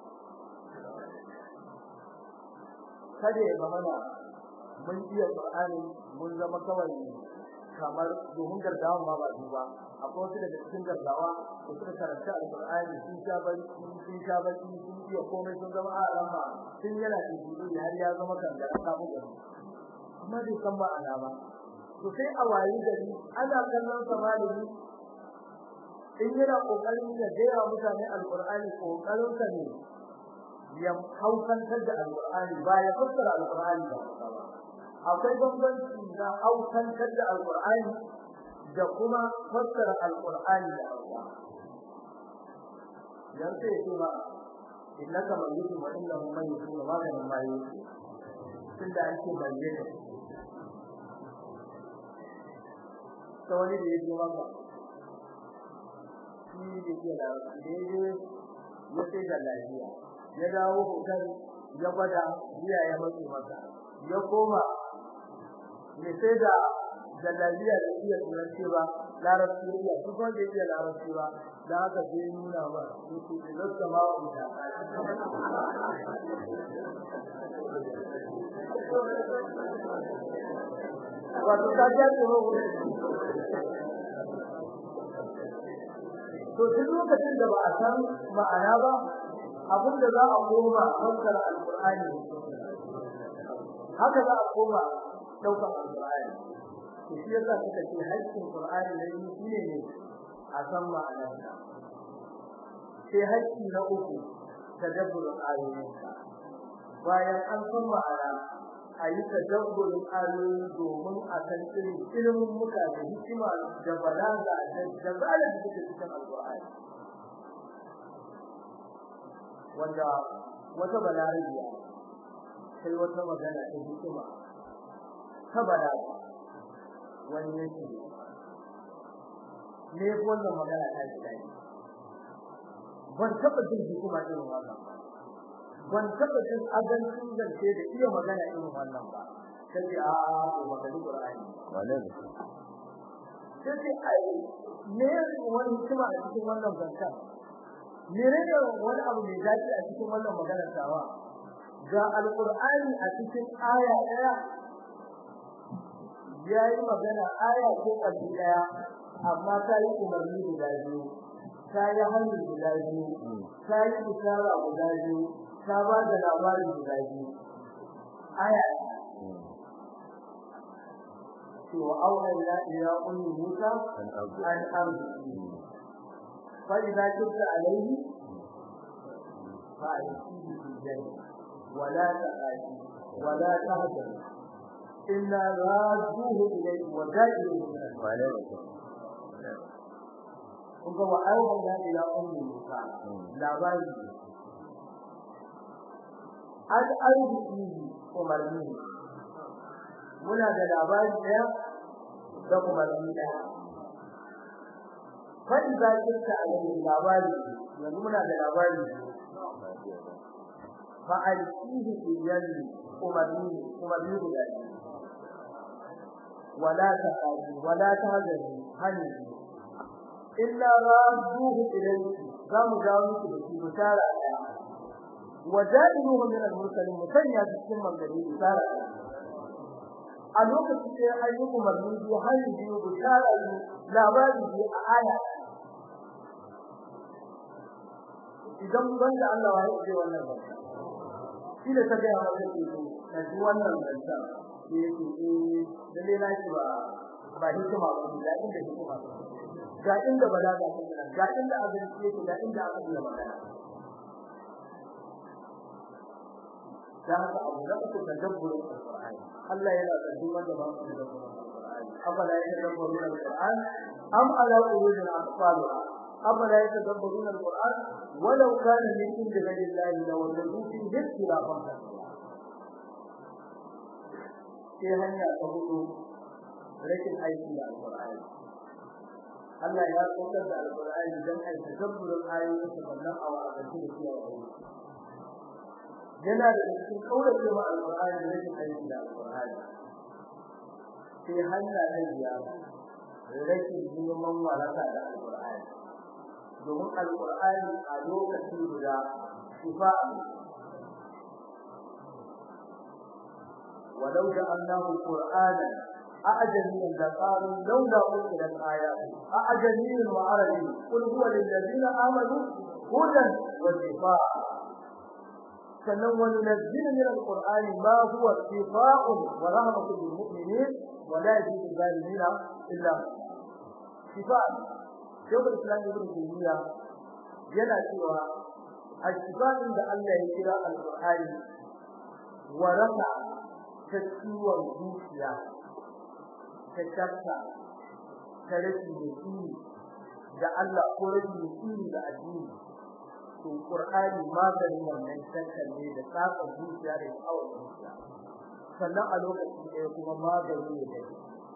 kada ya zama na mun iya qur'ani mun zama kawai kamar domin gardawa ma ba duba akwai wasu daga cikin gardawa da suka karanta alqur'ani sun sha bari sun sha bari sun iya komai sun zama a rama sun yana cikin har ya zama kan da samu gari kuma bai san ba ana ba to sai a wayi gari ana kallon sa malami in yana kokarin ya gaya mutane alqur'ani kokarin sa ne ya haukantar da alqur'ani ba ya fassara alqur'ani ba akwai bambanci na haukantar da alqur'ani da kuma fassara alqur'ani da Allah yan sai ce ba innaka mayyitun wa innahu mayyitun wa maganin mayyit tunda an ce mayyit ta wani da yake maka shi da ke da daidai ya sai da lafiya ya dawo hotel ya gwada biya ya matsi masa ya koma ne sai da da lafiya da iya turanci ba larabci ya su kuma da iya larabci ba da haka sai nuna ba su da lissa ma wa ita wato ta ja tsoro to duk lokacin da ba a san ma'ana ba abin da za a koma fassara alqur'ani haka za a koma daukar alqur'ani to shi yasa suka ce haƙƙin qur'ani ne shine ne a san ma'anar sa sai haƙƙi na uku tadabburin ayoyin bayan an san ma'ana a yi tadabburin ayoyi domin a san irin ilimin muka da hikima da balaga da jazala da take cikin alqur'ani wanda wata balariya sai wata magana ta hikima ta balaga wani yake ne wannan magana ta ji dai ban taba jin hikima irin wannan ba ban taba jin azancin zance da iya magana irin wannan ba sai a ko magana Qur'ani Malam. sai ai ne wani hikima a cikin wannan zancen ne ne wani abu mai dace a cikin wannan magana tawa ga alqur'ani a cikin aya daya yayi magana aya ko kabi daya amma ta yi umarni guda biyu ta yi hannu guda biyu ta yi isara guda biyu ta ba da labarin guda biyu aya cewa auhayna ila ummi musa An abu. an ardi fa idza kunta alayhi fa alayhi bi janna wala taqati wala tahzan illa radduhu ilayhi wa da'iluhu min al Malam. kun ga wa auhayna ila ummi musa labari an arziki umarni muna da labari daya da umarni daya fa idza kunta alayhi labari yanzu muna da labari fa alqihi fi yanni umarni umarni guda wala taqadi wala tahzani hani illa radduhu ilayhi zamu jawo miki da shi bishara daya wajailuhu min al-mursalin musanya cikin magana bishara a lokacin da ya yi umarni biyu har biyu bishara biyu labari biyu a aya idan wanda Allah ya yi wannan ba shi da ta ga masa ke na ji wannan zanta shi yake eh lalle na shi ba ba hikima ba da inda hikima ga inda balaga take ga inda abin yake ga inda aka yi magana da haka abu da uku tadabburin alqur'ani Allah yana da duk wanda ba su da alqur'ani afala yatadabburuna alqur'an am ala qulubin aqfalha afala yatadabburuna alqur'an walau kana min indi ghayrillahi lawajadu fihi ikhtilafan kathira sai hanya ta hudu rashin aiki da alqur'ani Allah ya saukar da alqur'ani dan ai tadabburin ayoyin sa sannan a wa'azi da kiyaye yana da cikin kaurace ma alqur'ani da rashin aiki da alqur'ani sai hanya ta biyar rashin neman waraka da alqur'ani domin alqur'ani a lokacin guda shifa ولو جعلناه قرآنا أعجميا لقالوا لولا أنزلت آيات أعجمي وعربي قل هو للذين آمنوا هدى وشفاء sannan wani nazzil min alquran ma huwa shifa'un wa rahmatun lil mu'minin wa la yazidu zalimina illa shifa' shekul islam ibn taymiya yana cewa ashifa'in da Allah ya kira alqur'ani wa rasa ta ciwon zuciya ta shakka ta rashin yaqini da Allah ko rashin yaqini da addini to Qur'ani maganin wannan shakkan ne da tsaka zuciya da tsawon zuciya sannan a lokacin da kuma magani ne da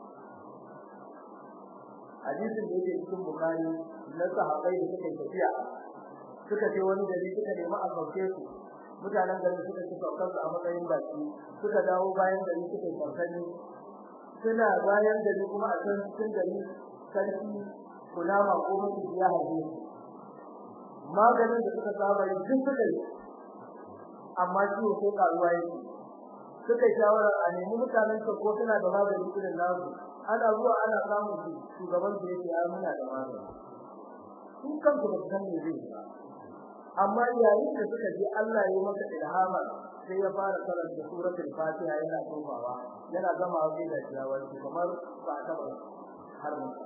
hadisin da yake cikin Bukhari na sahabbai da suka tafiya suka ce wani gari suka nemi a sauke su mutanen gari suka ci saukar a matsayin baki suka dawo bayan gari suka yi saukani suna bayan gari kuma a can cikin gari sarki kulama ko mutum ya harbe su maganin da suka saba yi duk suka yi amma ciwo ko karuwa yake suka shawara a nemi mutanen ka ko suna da magani irin nasu ana zuwa ana samun su shugaban da yake ai muna da magani su kanku ba san me zai ba amma yayin da suka ji Allah ya masa ilhama sai ya fara karanta suratul fatiha yana tofawa yana gama wajen da ciyawa kamar ba ta ba har mun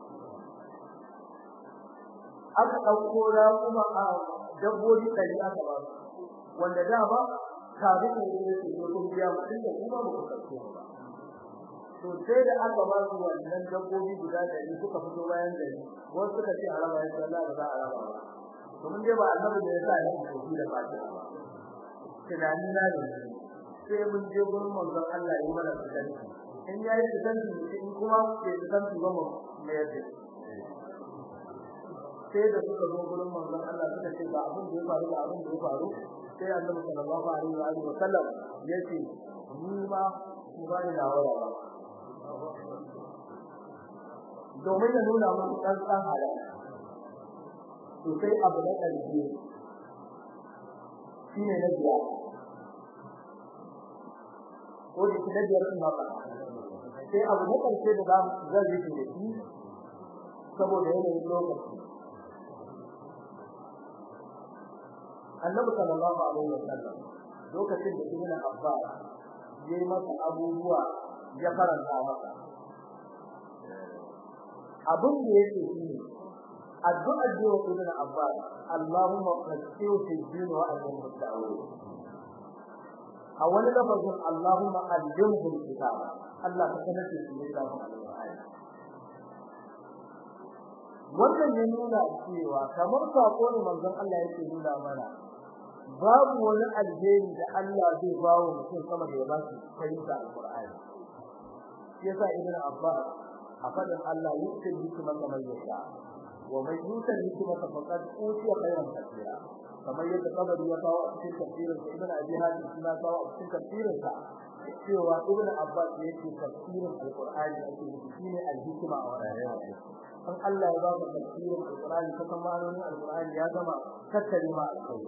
aka dauko kuma a dabbobi ɗari aka ba wanda da ba kafin ne yake ko kun biya mutum da kuma ba ku kace ba to sai da aka ba su wannan dabbobi guda ɗari suka fito bayan gari wasu suka ce araba ya Allah ba za a raba ba to mun dai ba annabi da ya sa ni ko da fatiha ba tunani na ne sai mun je gurin manzon Allah ya mana tsari in yayi tsari in kuma ke tsari ba mu me yake sai da suka zo gurin manzon Allah suka ce ba abin da ya faru da abin da ya faru sai Annabi sallallahu alaihi wa alihi wasallam yace ni ma ku ba ni lawara ba domin ya nuna mun dan san halal to sai abu na ƙarshe shine na biya ko da shi na biyar sun ba sai abu na ƙarshe da za zan yi da shi saboda yanayin lokaci annabi sallallahu alaihi wasallam lokacin da ibn abbas yayi masa abubuwa ya karanta masa abin da yake shine addu'ar da ibn abbas allahumma qasiu fi din wa alim musta'awil a wani lafazin allahumma allimhu alkitab Allah ka sanar da shi littafin alqur'ani wannan ya nuna cewa kamar sako ne manzon Allah yake nuna mana babu wani alheri da Allah zai bawo mutum sama da ya ba shi fahimta alqur'ani yasa ibn abbas a fadin Allah yake hikima kamar yasa wa mai yuta hikima ta faqad utiya khairan kathira kamar yadda kabari ya kawo a cikin tafsirin sa ibn abi hatim kuma kawo a cikin tafsirin sa cewa ibn abbas yake tafsirin alqur'ani ake shine alhikima a wannan an Allah ya ba ka tafsirin alqur'ani ta kan ma'anonin alqur'ani ya gama tattare ma alƙawari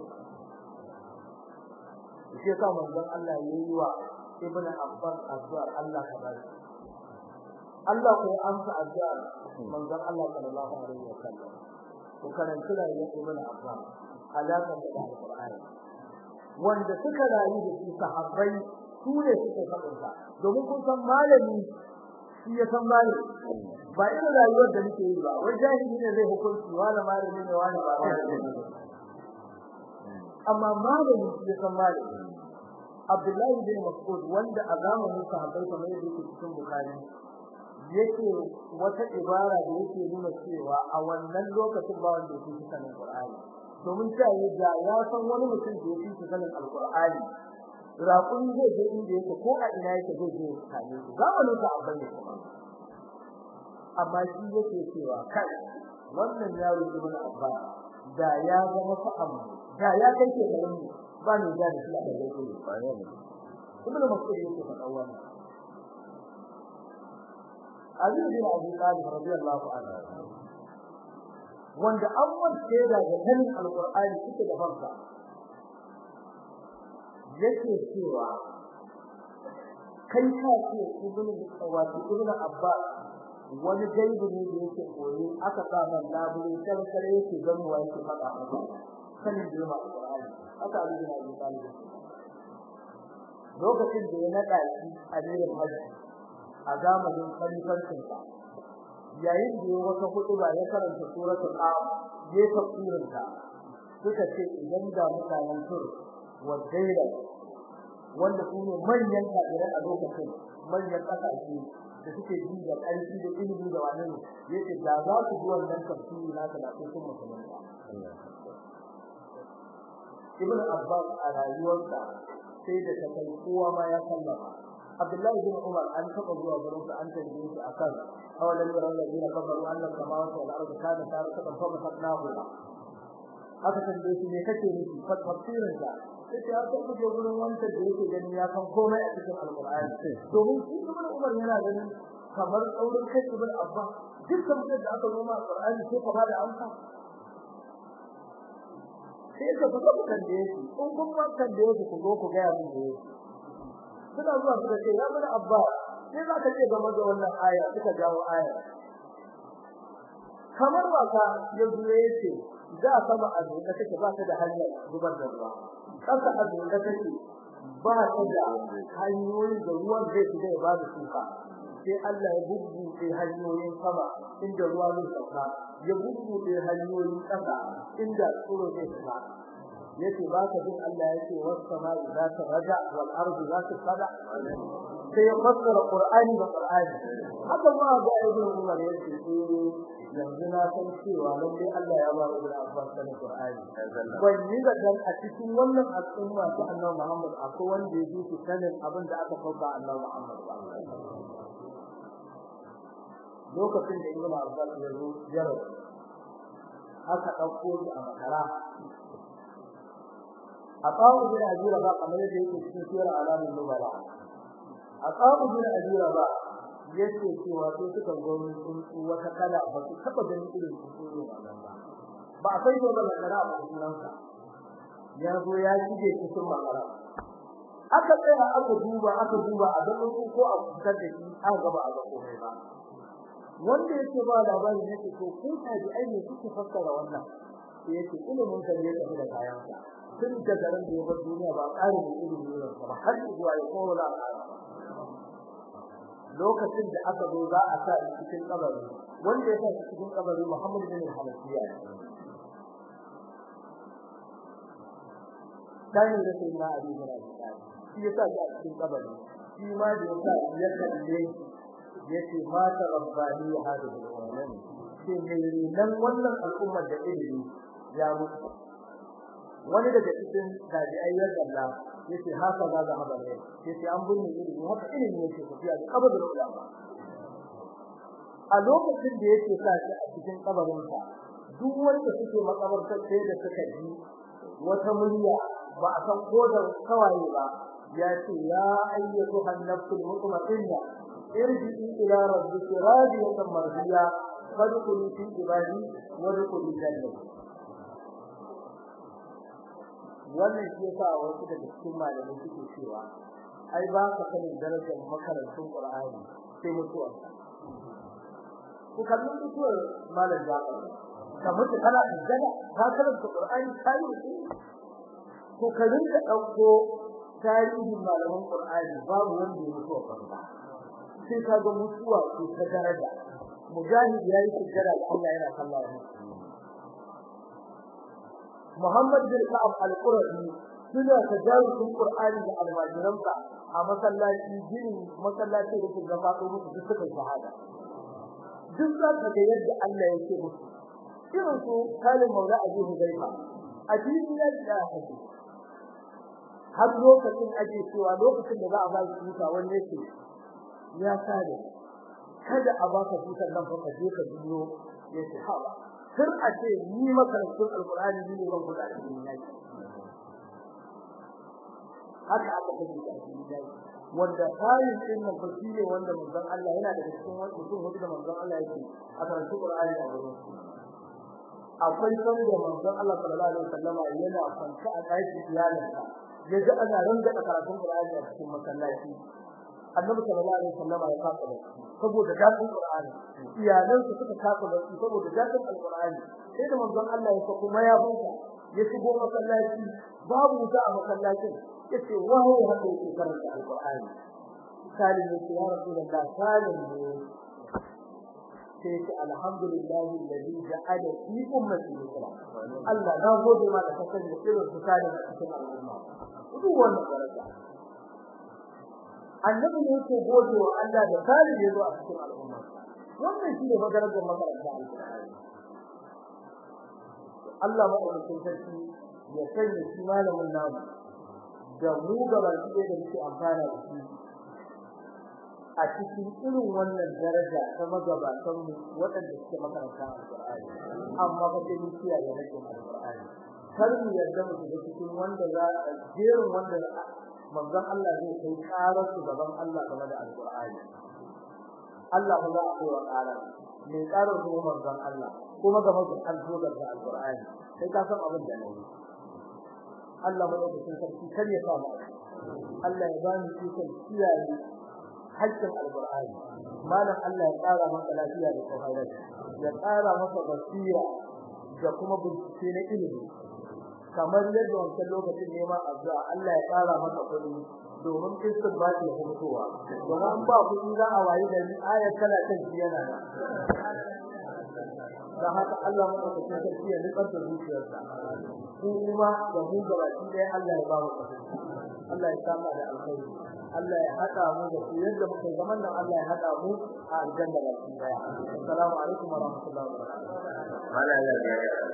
shi yasa manzon Allah yayi wa ibn Abbas addu'a Allah ka bari Allah ko amsa addu'a manzon Allah sallallahu alaihi wasallam ko karanta da ibn Abbas alaka da alqur'ani wanda suka rayu da su sahabbai su ne suka faɗa domin kun san malami shi ya san malami ba irin rayuwar da nake yi ba wai jahili ne zai hukunci wala malami ne wala ba malami amma malami shi ya san malami Abdullahi bin Mas'ud wanda a zamanin sahabbai kamar yadda yake cikin Bukhari yake wata ibara da yake nuna cewa a wannan lokacin ba wanda yake sanin Qur'ani domin cewa da ya san wani mutum da yake sanin Al-Qur'ani raƙun zai je inda yake ko a ina yake zai je kame shi zamanin sahabbai ne kuma amma shi yake cewa kai wannan yaro ibn Abbas da ya zama fa'am da ya kai ke garin ba ne da shi da yake ibn Mas'ud yake faɗa wannan Ali bin Abi Talib radiyallahu anhu wanda an wace da ganin alqur'ani suke da fanka yake cewa kai ka ce ibn wato ibn Abbas wani gaibu ne da yake koyi aka sa man labule kan kare yake gamuwa yake faɗa masa sanin girma alqur'ani aka Ali bin Abi Talib lokacin da ya nada shi a cikin hajji a zamanin khalifancin sa yayin da ya wata hutuba ya karanta suratul qaf ya tafsirin ta suka ce idan da mutanen tur wa daira wanda su ne manyan kafirai a lokacin manyan kasashe da suke ji da ƙarfi da ilimi da wani yace da za su ji wannan tafsiri na da su sun musulunta Ibn Abbas a rayuwarsa sai da ta kai kowa ma ya sallama Abdullahi bin Umar an taba zuwa gurin sa an tambaye shi akan awalan yaran ladina kafaru annal samawati wal ardi kana taratan fa fatnahu aka tambaye shi me kake nufi fa tafsirin sa sai ya tabbata je gurin wanda da yake ganin ya san komai a cikin alqur'ani domin shi ibn Umar yana ganin kamar tsaurin kai ibn Abba dukkan da aka zo ma alqur'ani sai ka bada amsa sai ka fita ku kan da yake in kun ma kan da yake ku zo ku ga mun da yake suna zuwa suka ce ya bada abba sai za ka ce game da wannan aya suka jawo aya kamar waka ya zuwa yace za a sama a zuwa take ba ta da hanyar zubar da ruwa kasa a zuwa take ba ta da hanyoyi da ruwan zai fita ya ba da shuka sai Allah ya bubbuɗe hanyoyin sama inda ruwa zai sauka ya bubbuɗe hanyoyin ƙasa inda tsoro zai fita yace ba ka jin Allah yake was sama'i za ta raja wal ardi za ta sada sai ya fassara Qur'ani da Qur'ani haka ma ga Ibn Umar yace eh yanzu na san cewa lalle Allah ya ba mu da Abbas sanin Qur'ani ban yi da dan a cikin wannan al'umma ta Annabi Muhammad akwai wanda yake su sanin abin da aka fauka Annabi Muhammad lokacin da Ibn Abbas ya zo jaro aka dauko shi a makara Aqabu bin Ajira ba kamar yadda yake cikin sura alamin nubala Aqabu bin Ajira ba yace cewa sai suka gomi sun wata kala ba su taba ganin irin su wannan ba ba sai ko da kara ba sunan sa ya zo ya shige cikin makara aka tsaya aka duba aka duba a ga ko a fitar da shi aka gaba a ga komai ba wanda yake ba labari yake to kun taji ai ne kuke fassara wannan sai yake ilimin kan ne da kayan sa tun da garin da yabar duniya ba ƙarin ilimi ne ba har zuwa ya kola lokacin da aka zo za a sa cikin kabari wanda ya sa cikin kabari Muhammad bin Hanafiya dan da sai na abi bin Abi shi ya sa a cikin kabari shi ma da ya sa ya kalle yace ma ta rabbani hadhihi al-umam shi ne nan wannan al'ummar da ilimi ya mutu wani daga cikin tabi'ai ya dalla yace haka za ga haba ne yace an bunne ilimi haka ilimi yake tafiya da kabarin ulama a lokacin da yake sa shi a cikin kabarin sa duk wanda suke makabartar sai da suka ji wata murya ba a san ko da kawaye ba ya ce ya ayyatu an-nafsul mutma'inna irji'i ila rabbika radiyatan mardiya fadkhuli fi ibadi wa dkhuli jannati wannan shi yasa wasu daga cikin malamai suke cewa ai ba ka sanin darajar makarantun Qur'ani sai mutuwa ku kallon mutuwar malam Jafar ka mutu kana da ka karanta Qur'ani kai ko ka rinka dauko tarihin malaman Qur'ani babu wanda ya mutuwa banza sai ka ga mutuwa ko ta daraja mujahid yayi sujjada Allah yana kallon Muhammad bin Ka'ab al-Qurazi suna tajarusun Qur'ani da almajiransa a masallaci ginin masallaci da ke gaba ko musu duk suka shahada duk za ka ga yadda Allah yake musu irin su kalin maula abu hudaifa a cikin yadda ake har lokacin ake cewa lokacin da za a ba shi tuta wanda yake ya sare kada a baka tutar nan fa ka je ka biyo ya ce hawa kar a ce ni makarantun alqur'ani ne ban kula da ni yaki haka aka kace da shi wanda kayan din nan fa shine wanda manzon Allah yana da cikin wani mutum wanda manzon Allah yake a karatu Qur'ani a gurin akwai sanda manzon Allah sallallahu alaihi wasallama yana kwanta a ɗakin iyalinsa yaji ana ranga karatun Qur'ani a cikin masallaci Annabi sallallahu alaihi wasallama ya kafa da saboda dadin Qur'ani iyalansa suka kafa da saboda dadin Al-Qur'ani sai da manzon Allah ya sako mayafinsa ya shigo masallaci babu wuta a masallacin yace wahayi haka yake karanta Al-Qur'ani salim yace ya Rasulullah salim ne sai ce alhamdulillahi alladhi ja'ala fi ummati yusra Allah na gode ma da kasan da irin su salim a cikin al'umma duk wannan daraja annabi ne yake gode wa Allah da salim ya zo a cikin al'umma wannan shi ne maganar da makaranta alqur'ani Allah madaukakin sarki ya sanya shi malamin namu da mu gaba da muke amfana da shi a cikin irin wannan daraja ta magabatan mu waɗanda suke makaranta alqur'ani amma ba sai mun kiyaye hakkin alqur'ani kar mu yarda mu shiga cikin wanda za a jerin wanda manzon Allah zai kai karar su gaban Allah game da alqur'ani Allah ba za a kai wa karar mai karar su manzon Allah kuma game da alƙur'ani da alqur'ani sai ka san abin da ne Allah madaukakin sarki kar ya sa mu Allah ya bani ikon kiyaye hakkin alqur'ani malam Allah ya tsara maka lafiya da tsohayar ya tsara maka basira da kuma bincike na ilimi kamar yadda wancan lokacin ne ma addu'a Allah ya tsara maka kudi domin kistin ba ta hutuwa domin ba kudi za a wayi da ayar tana kan yana da haka Allah madaukakin sarki ya nutsar da zuciyarsa ko kuma da mu gaba ɗaya Allah ya ba mu Allah ya saka da alkhairi Allah ya hada mu da su yadda muke zaman nan Allah ya hada mu a aljanna da su daya assalamu alaikum wa rahmatullahi wa barakatuh mala ya ga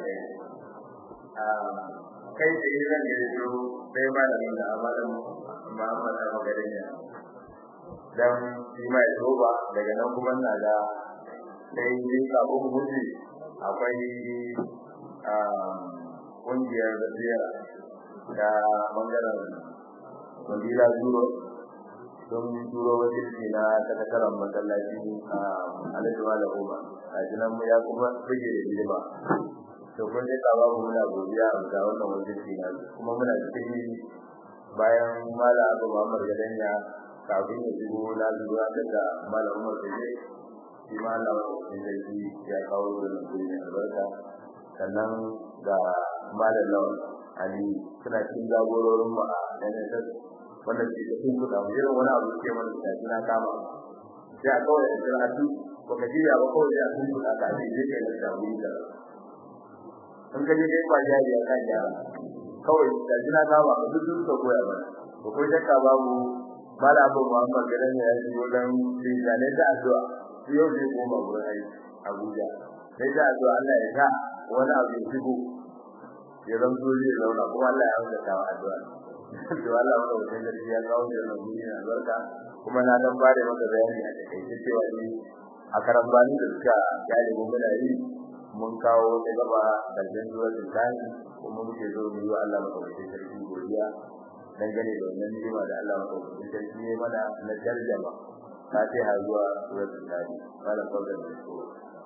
a kai da idan da yazo sai malamin da amalan Muhammad da magarin ya dan shi mai toba daga nan kuma na da sai yi kabo muji akwai a kungiyar da ziyara da bangaren wandila zuro don turo wakilci na sakataren masallaci a alajuwa da goma a jinan mu ya kuma rage da hidima to kun dai kawo mu muna godiya ga wannan wakilci na kuma muna cikin bayan mala abu Muhammad Gadanya kafin ya shigo na zuwa daga mala Umar Sule shi ma Allah ya kawo wannan gurin albarka sannan ga malam Lawan Ali suna cikin jagororin mu a NSS wanda ke da kun kuɗa irin wani abu ke mana da suna kama sai a kawai da karatu ko ka jiya ba kawai da kun kuɗa ka ce zai kai da wuri da in ka je kai ba jari ya kan yara kawai da suna kama ka duk duk ka koya ba ko ko shakka babu mala abu Muhammad gadan ya yi wajen bijane da addu'a yau zai koma gurin aiki Abuja sai da addu'a Allah ya sa wani abu ya shigo ya zanto zai zauna kuma Allah ya hauka ta addu'a to Allah wanda wajen gaskiya ya kawo da wannan guri na barka kuma na dan bare maka bayani a takaice cewa ni a karambani da suka yale mu muna yi mun kawo da gaba da janjuwar tsani kuma muke zo mu yi wa Allah maka wajen sarki godiya dangane da wannan nima da Allah maka wajen sarki ne mana na tarjama fatiha zuwa suratul tsani wala fadlan da su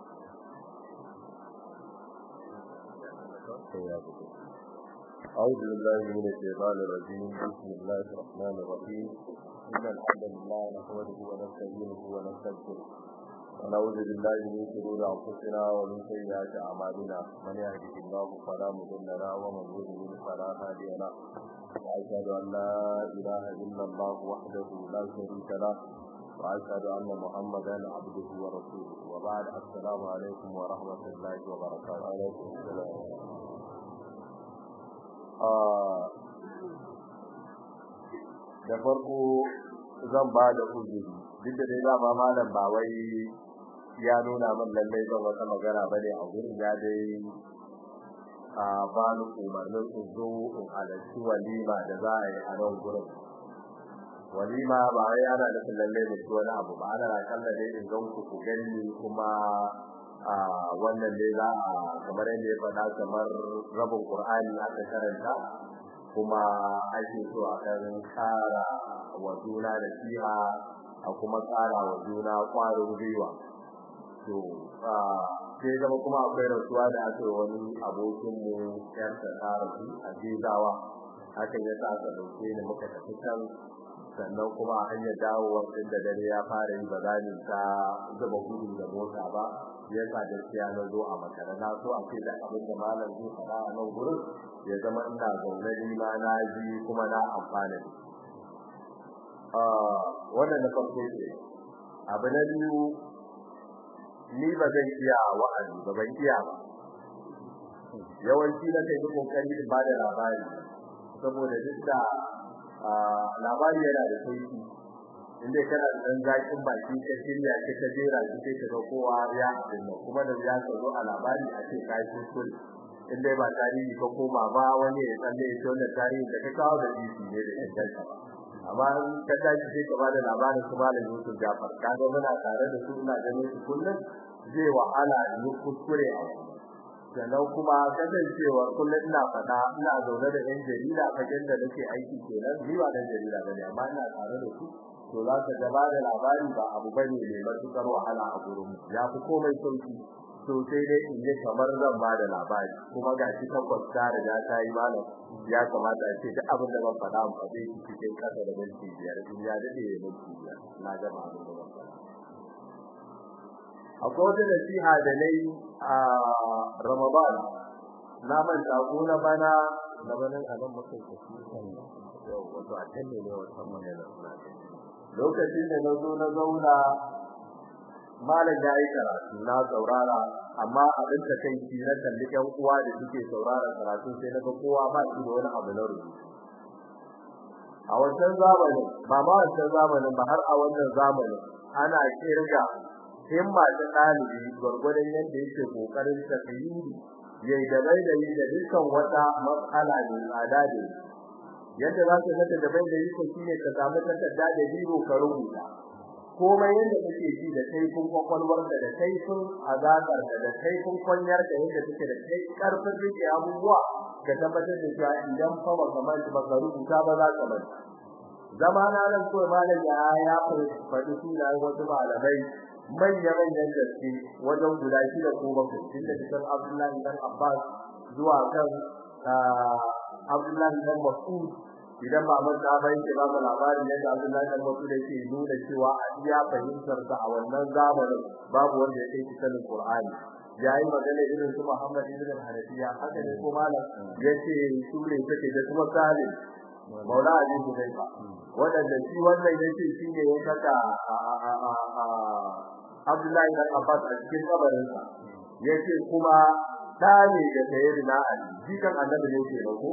أعوذ بالله من الشيطان الرجيم بسم الله الرحمن الرحيم إن الحمد لله نحمده ونستعينه ونستغفره ونعوذ بالله من شرور أنفسنا ومن سيئات أعمالنا من يهده الله فلا مضل له ومن يضلل فلا هادي له وأشهد أن لا إله إلا الله وحده لا شريك له وأشهد أن محمدا عبده ورسوله وبعد السلام عليكم ورحمة الله وبركاته عليكم السلام da farko zan ba da uzuri duk da dai dama malam ba wai ya nuna min lallai zan wata magana bane a gurin ya dai a ba ni umarnin in zo in halarci walima da za a yi a nan gurin walima ba wai ana da lallai da shi wani abu ba ana kalla dai in gan ku ku gani kuma a wannan dai za a kamar yadda ya faɗa kamar rabin qur'ani aka karanta kuma ake so a kan kara wa juna da fiha a kuma kara wa juna kwarin gwiwa to sai zama kuma akwai rasuwa da aka yi wani abokin mu yar ta rasu a jizawa hakan ya sa aka dauke ni muka tafi can sannan kuma a hanyar dawowar din da dare ya fara yi ba za ni ta zuba gudu da mota ba ya sa gaskiya na zo a makara na so a ce da abin da malam zai faɗa a nan gurin ya zama ina zaune ni ma na ji kuma na amfana da wannan na farko ce abu na biyu ni ba zan iya wa'azi ba ban iya ba yawanci na kai duk kokari in ba da labari saboda duk da labari yana da sauki inda kana da dan zakin baki ka shirya ka ta jera shi sai ka ga kowa ya dinna kuma da ya zo a labari a ce kai kuskure in dai ba tarihi ka koma ba wani ya tsalle ya tona tarihi da ka kawo da shi ne da inganta amma ka tashi sai ka bada labarin su malam Yusuf Jafar kaga muna tare da su ina ganin su kullum zai wahala ni kuskure a sannan kuma kasancewa kullum ina fada ina zaune da yan jarida fagen da nake aiki kenan ni ba dan jarida bane amma ina tare da su to za ka gaba da labari ba abu bane mai matukar wahala a gurin ya fi komai sauki to sai dai in ji kamar zan ba da labari kuma ga shi tabbas ta riga ta yi malam ya kamata a ce duk abin da ban faɗa mu faɗe shi cikin ƙasa da minti biyar in ya daɗe ya minti biyar na gama abin da ban faɗa akwai wata nasiha da na yi a ramadan na manta ko na bana na banin a nan mutum ka shi wato a can ne ne wata magana lokacin da na zo na zauna malam ya yi karatu na saurara amma abin da kai shi na kalli ƴan uwa da suke saurara karatu sai na ga kowa ba shi da wani abu na rubutu a wancan zamanin ba ma wancan zamanin ba har a wannan zamanin ana kirga himma ta ɗalibi gwargwadon yadda yake kokarin tafiyuri yayi da bai da da dukkan wata matsala ne tsada da yadda za ka nada da bai da yake shine ka samu takarda da biro ka rubuta komai yadda kake ji da kaifin kwakwalwar da da kaifin azakar da da kaifin kwanyar da yadda take da kai karfin rike abubuwa ka tabbatar da cewa idan fa ba kamar ba ka rubuta ba za ka bar zamana nan ko malam ya ya faɗi sunan wasu malamai manya manyan gaske wajen guda shida ko bakwai tun da cikin Abdullahi dan Abbas zuwa kan Abdullahi dan Mas'ud idan ba mun ta bai ke ba mu labarin yadda Abdullahi dan Mas'ud yake nuna cewa a iya fahimtar sa a wannan zamanin babu wanda ya kai sanin Qur'ani yayi magana irin su Muhammad ibn Hanafiya haka ne ko malam yace sure take da kuma Salim Maula Ali Hudayfa wadanda shi wannan yace shine ya saka Abdullahi dan Abbas a cikin kabarinsa yace kuma tare da sayyidina Ali jikan annabi ne ke ko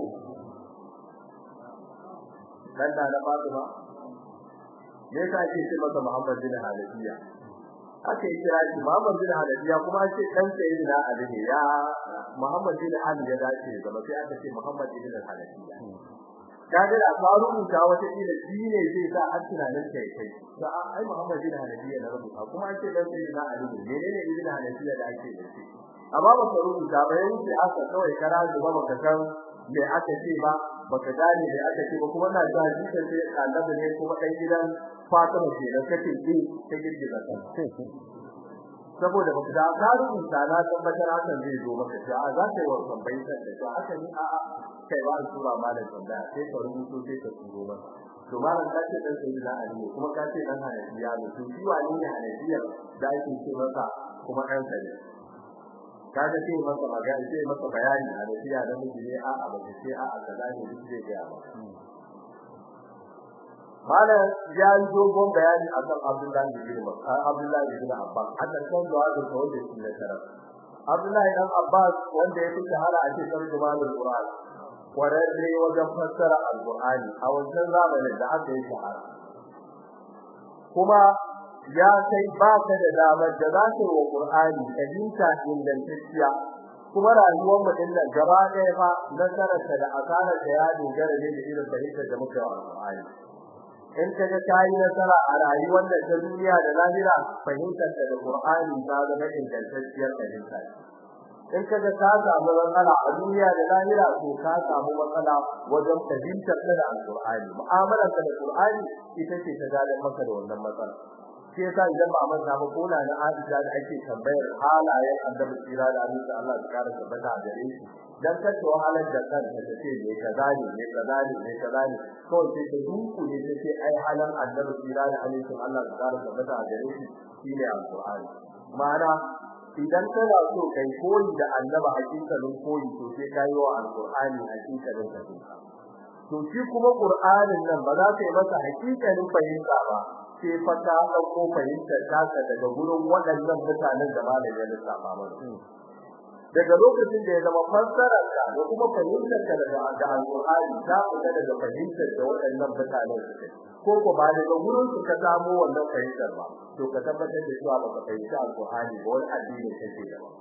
dan da na Fatima me yasa ake ce masa Muhammad bin Hanafiya ake kira shi Muhammad bin Hanafiya kuma ake dan sayyidina Ali ne ya Muhammad bin Ali ya dace zama sai aka ce Muhammad bin Hanafiya kaga da faru ta wata ila shine zai sa har tunanin kai kai da ai Muhammad bin Hanafiya na rubuta kuma ake dan sayyidina Ali ne menene ibn Hanafiya da ake da shi amma ba ka rubuta ba yanzu aka kawai kara zuba baka san me aka ce ba baka gane me aka ce ba kuma na ga jikin sai annabi ne kuma dan gidan Fatima ce da kake ji ta girgiza ta saboda baka da ka rubuta na tabbatar hakan zai zo maka ja za ka yi wannan bayyana da ja haka ni a a kai ba su ba malam da sai ka rubuto sai ka turo maka to malam ka ce dan sayyidina Ali kuma ka ce dan Hanafiya ne to shi wani ne Hanafiya da ake ce masa kuma dan sai kaga sai masa magana sai masa bayani a nasiya da miji ne a a bace sai a a kaza ne duk zai ga ba mala ya yi dogon bayani akan Abdullahi bin Mas'ud Abdullahi bin Abbas a kan zuwa da kawai da shi ne tarar Abdullahi dan Abbas wanda ya fi shahara a cikin Qur'anul Qur'an kwararre wajen fassara alqur'ani a wancan zamanin da aka yi shahara kuma ya sai ba ka da damar da za ka yi wa qur'ani fahimta ingantacciya kuma rayuwar mu din nan gaba ɗaya fa nasararta da asararta ya dogara ne da irin fahimtar da muka yi wa alqur'ani in ka ga kai nasara a rayuwar da ta duniya da lahira fahimtar da Qur'ani ta zama ingantacciyar fahimta in ka ga ka samu matsala a duniya da lahira to ka samu matsala wajen fahimtar da Qur'ani mu'amalar da Qur'ani ita ce ta gadan maka da wannan matsala shi yasa idan ba manta ba kona na Aisha da ake tambayar halayen Annabi tsira da Annabi Allah ya kara tabbata a gare shi dan kace wahalar da kanta ta ce ne kaza ne ne kaza ne ne kaza ne kawai sai ta duku ne ta ce ai halan Annabi tsira da Annabi Allah ya kara tabbata a gare shi shine Al-Qur'ani ma'ana idan kana so kai koyi da Annabi hakikalin koyi to sai kai wa Al-Qur'ani hakikalin fahimta to shi kuma Qur'anin nan ba za ka yi masa hakikalin fahimta ba sai fa ta dauko fahimtar taka daga gurin waɗannan mutanen da malamin ya lissafa mana daga lokacin da ya zama fassarar ka da kuma fahimtar ka daga da alqur'ani ta fita daga fahimtar da waɗannan mutanen suke ko ko ba daga gurin su ka samu wannan fahimtar ba to ka tabbatar da cewa ba ka fahimci alqur'ani ba wani addini kake da ba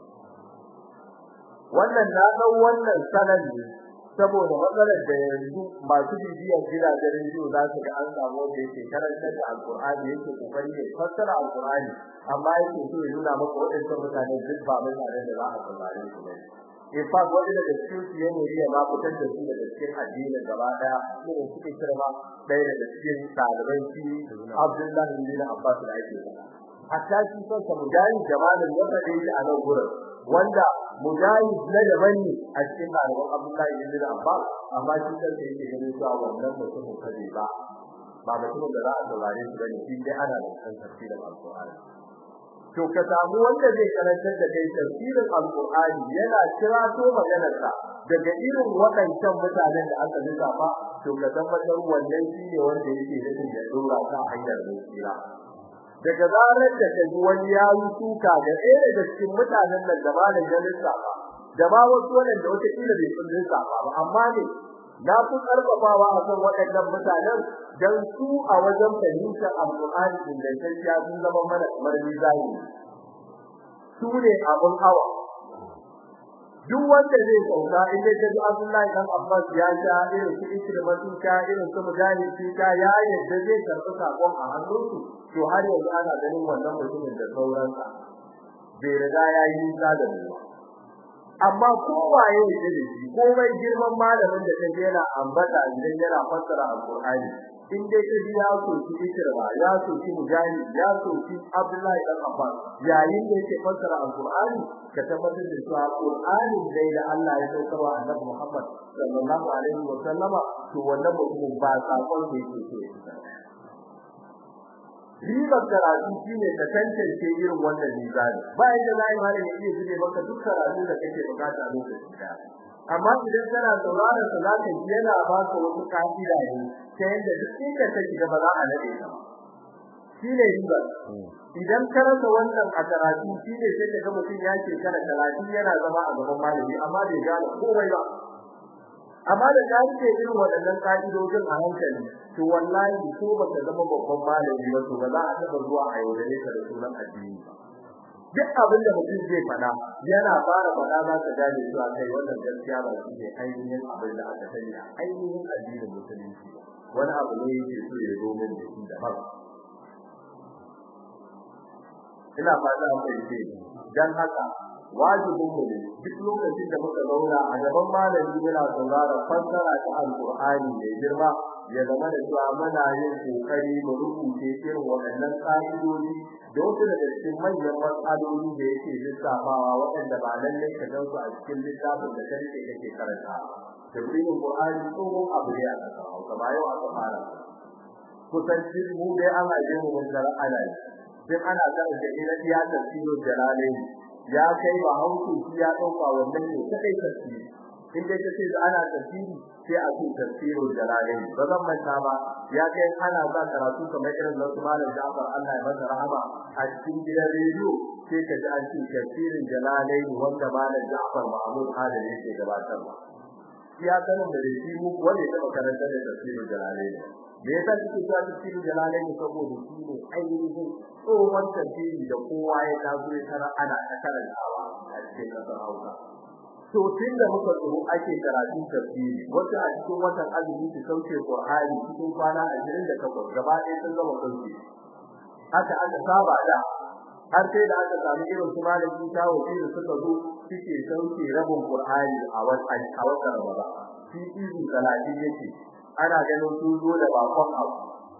wannan na dau wannan sanan ne saboda matsalar da yanzu masu bibiyar gidajen rediyo za su ga an samu da yake karanta da alkur'ani yake kokari ne fassara alkur'ani amma yake so ya nuna maka waɗannan mutane duk ba mutane da za a saurare su ne in fa wani daga cikin su ya nuri ya ma fitar da su daga cikin addinin gaba daya ne suke kirma ɗaya daga cikin ɗaliban shi Abdullahi bin Abbas da ake hatta shi kansa mujahid jamalin ya faɗe shi a nan gurin wanda mujahid na daban ne a cikin ɗaliban Abdullahi bin Abbas amma shi kansa yake ganin cewa wannan mutumin kaje ba ba mutumin da za a saurare shi bane shi dai ana da kan tafsirin alqur'ani to ka samu wanda zai karantar da kai tafsirin alqur'ani yana kira to maganarsa daga irin waɗancan mutanen da aka lissafa to ka tabbatar wannan shine wanda yake da ya dora ka hanyar tsira daga zarar da kaji wani ya yi suka ga ɗaya daga cikin mutanen nan da ba da jalisa ba da ba wasu wanda wata kila bai sun lissafa ba amma ne na fi karfafawa a kan waɗannan mutanen dan su a wajen fahimtar alƙur'ani ingantacciya sun zama mana kamar mizani su ne abun hawa duk wanda zai sauka inda ta ji Abdullahi dan Abbas ya sha irin su Ikrimah sun sha irin su Mujahid sun sha ya yadda zai karɓi sakon a hannunsu to har yanzu ana ganin wannan mutumin da sauransa bai riga ya yi nisa da mu amma kowaye ne da shi komai girman malamin da ta yana ambata idan yana fassara alqur'ani in dai ka ji ya so shi ikirma ya so shi mujahid ya so shi abdullahi dan abbas yayin da yake fassara alqur'ani ka tabbatar da cewa alqur'ani dai da Allah ya saukar wa annabi Muhammad sallallahu alaihi wa sallama to wannan mutum ba sakon da yake so ribar karatu shine ka tantance irin wannan mizani bayan da zai ma da yake zube maka duk karatu da kake bukata lokacin da amma idan kana sauraron sa zaka ji yana ba ka wasu kafira ne ta yanda duk inda ka shiga ba za a nade ka shine ribar idan ka rasa wannan a karatu shine sai ka ga mutum ya ce kana karatu yana zama a gaban malami amma bai gane komai ba amma da ka rike irin waɗannan ka'idojin a hankali to wallahi ko baka zama babban malami ba to ba za a taba zuwa a yaudare ka da sunan addini duk abin da mutum zai faɗa yana fara faɗa za ka gane cewa kai wannan gaskiya ba shi ne ainihin abin da aka sani a ainihin addinin musulunci wani abu ne yake so ya zo min da shi daban ina fata an fahimce dan haka wajibin mu ne duk lokacin da muka zauna a gaban malami yana saurara fassara ta alqur'ani mai girma ya zama da cewa muna yin kokari mu rubuce irin waɗannan ƙa'idodi da wasu daga cikin manyan matsaloli da yake lissafawa waɗanda ba lallai ka gan su a cikin littafin da ka rike kake karanta tafsirin qur'ani tsohon abu ne a ƙasa hausa ba yau aka fara kusanci mu dai ana jin mu mun zara ana yi sai ana karanta ina iya tafsirin jalalaini ya kai wa hausu shi ya dauka wannan ne kai tafsiri in dai kace ana tafsiri sai a ce tafsirul jalalain ba zan manta ba ya kai ana za karatu kamar irin na malam Jafar Allah ya masa rahama a cikin gidan rediyo sai ka ji an ce tafsirin jalalain wanda malam Jafar Mahmud Adam yake gabatarwa ya sanin da shi mu wanda ya taba karanta da tafsirin jalalai me yasa kike cewa tafsirin jalalai ne saboda shi ne ainihin tsohon tafsiri da kowa ya tazo ya tara ana ta karantawa a cikin kasar Hausa to tun da muka tsoro ake karatun tafsiri wata a cikin watan azumi su sauke Qur'ani cikin kwana 28 gaba ɗaya sun gama sauke haka aka saba da har sai da aka samu irin su malami ta wuce da suka zo suke sauke rabin Qur'ani a watan a watan Ramadan shi izu salati yake ana ganin su zo da bakon abu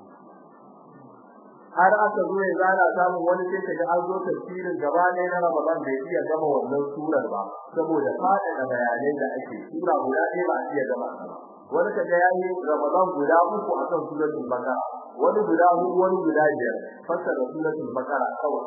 har aka zo ya zana samun wani sai kaga an zo tafsirin gaba ɗaya na Ramadan bai iya gama wannan surar ba saboda fada da bayanai da ake sura guda ɗaya ba a iya gama wani kaga yayi Ramadan guda uku akan suratul Baqara wani guda huɗu wani guda biyar fassara suratul Baqara kawai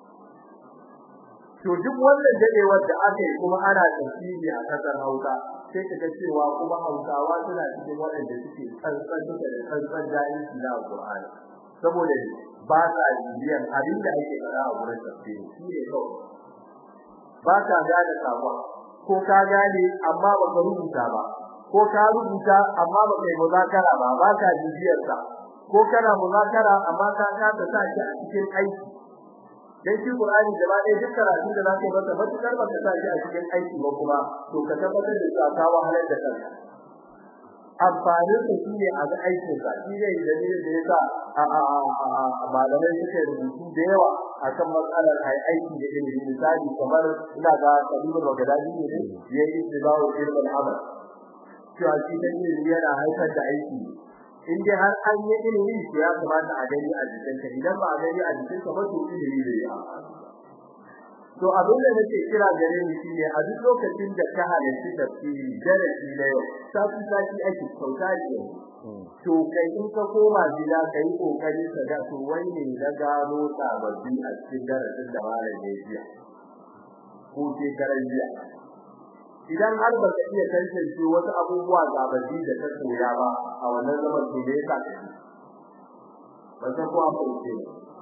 to duk wannan dadewar da aka yi kuma ana tafsiri a kasar Hausa sai kaga cewa kuma Hausawa suna cikin waɗanda suke tsantsan duka da tsantsan jahilci na Qur'ani saboda ba sa bibiyan abin da ake fara a wurin tafsiri shi ne kawai ba ka gane sabon ko ka gane amma ba ka rubuta ba ko ka rubuta amma ba kai muzakara ba ba ka bibiyar sa ko kana muzakara amma ka kasa sa shi a cikin aiki dan shi Qur'ani gaba ɗaya duk karatu da zaka yi masa matukar ba ka sa shi a cikin aiki ba kuma to ka tabbatar da cewa ka wahalar da kanka amfanin sa shine a ga aikin sa shi ne dalilin da yasa a a a malamai suke rubutu da yawa akan matsalar ai aiki da ilimi misali kamar ina ga Kabiru Bagdadi ne yayi istibahu ilmin amal cewa shi da ilimi yana haifar da aiki in dai har an yi ilimi to ya kamata a gani a jikinka idan ba a gani a jikinka ba to ilimi bai yi to abin da nake kira gare ni shine a duk lokacin da ka halarci tafsiri darasi na yau sati sati ake sauka ne to kai in ka koma gida kai kokari ka ga to wai ne na gano sababbi a cikin darasin da malam ya yi ko ke karan jiya idan har ba ka iya tantance wasu abubuwa sababbi da ka koya ba a wannan zaman to me yasa ka ba san ko an fahimce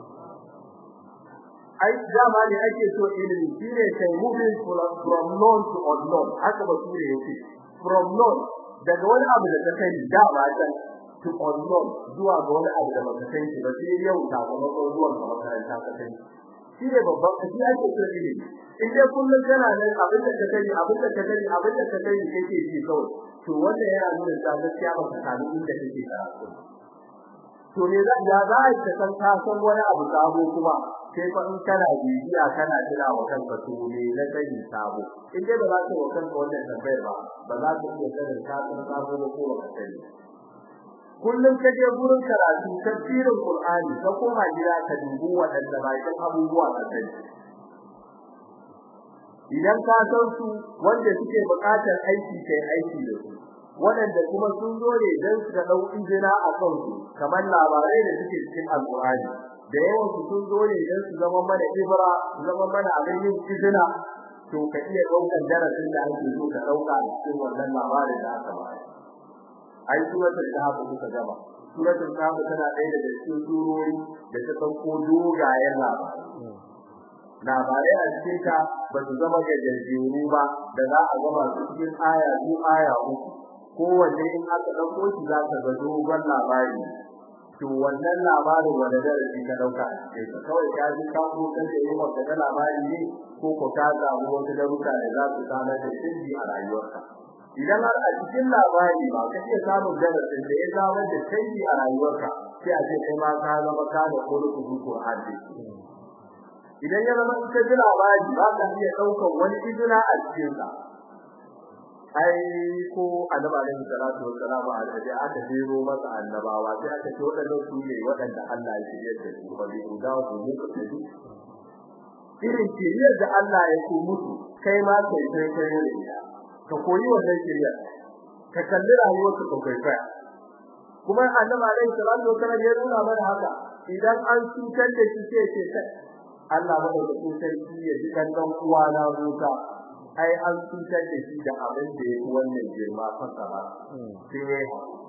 ai dama ne ake so ilimi shine kai moving from known to unknown haka ba sure yake from known daga wani abu da ka sani da ba can to unknown zuwa ga wani abu da baka sani ba sai yau sakamakon zuwan ka makaranta ka sani shine babban kashi ake so ilimi in dai kullum kana nan abin da ka sani abin da ka sani abin da ka sani kake ji kawai to wannan yana nuna cewa gaskiya ba ka sami inda kake karatu to ne za ya za ka san ka san wani abu sabo kuma sai fa in kana bibiya kana jira wa kanka to ne na sani sabo in dai ba za ka wa kanka wannan tambayar ba ba za ka iya sanin ka san sabo ba ko ba sani kullum ka je gurin karatu tafsirin Qur'ani ka koma gida ka dubi waɗanda bakin abubuwa ka sani idan ka san su wanda suke buƙatar aiki kai aiki da su waɗanda kuma sun zo ne don su ga dau injina a kan su kamar labarai da suke cikin alƙur'ani da yawan su sun zo ne don su zama mana ibra su zama mana abin yin izina to ka iya ɗaukar darasin da ake so ka ɗauka a cikin wannan labarin da aka bayar ai suratul kahf kuka gaba suratul kahf tana ɗaya daga cikin surori da ta sauko dogayen labarai labarai a cikin ta ba su zama gajejjeru ba da za a gama su cikin aya ko aya uku kowanne in aka ɗauko shi za ka ga dogon labari to wannan labarin wanda darasi ka ɗauka a cikin ka kawai ka ji ka ko kan da yi maka da labari ne ko ko ka samu wasu darussa da za su samar da canji a rayuwarka idan har a cikin labari ba ka iya samun darasin da ya samar da canji a rayuwarka sai a ce kai ma ka zama ka da kullu Qur'ani idan ya zama ita ji labari ba ka iya daukan wani izina a cikin sa ai ko annabi alaihi salatu wassalam a da aka jero masa annabawa sai aka ce wadannan su ne wadanda Allah ya shirye da su ba bi da ku ne ku tafi irin shiriyar da Allah ya ku musu kai ma kai kai kai ne ka koyi wannan shiriyar ka kalli rayuwar ka kai kai kuma annabi alaihi salatu wassalam ya nuna mana haka idan an cutar da shi sai ce kai Allah madaukakin sarki ya ji kan dan uwa na Musa ai an cutar da shi da abin da yake wannan girma fasa ba sai ne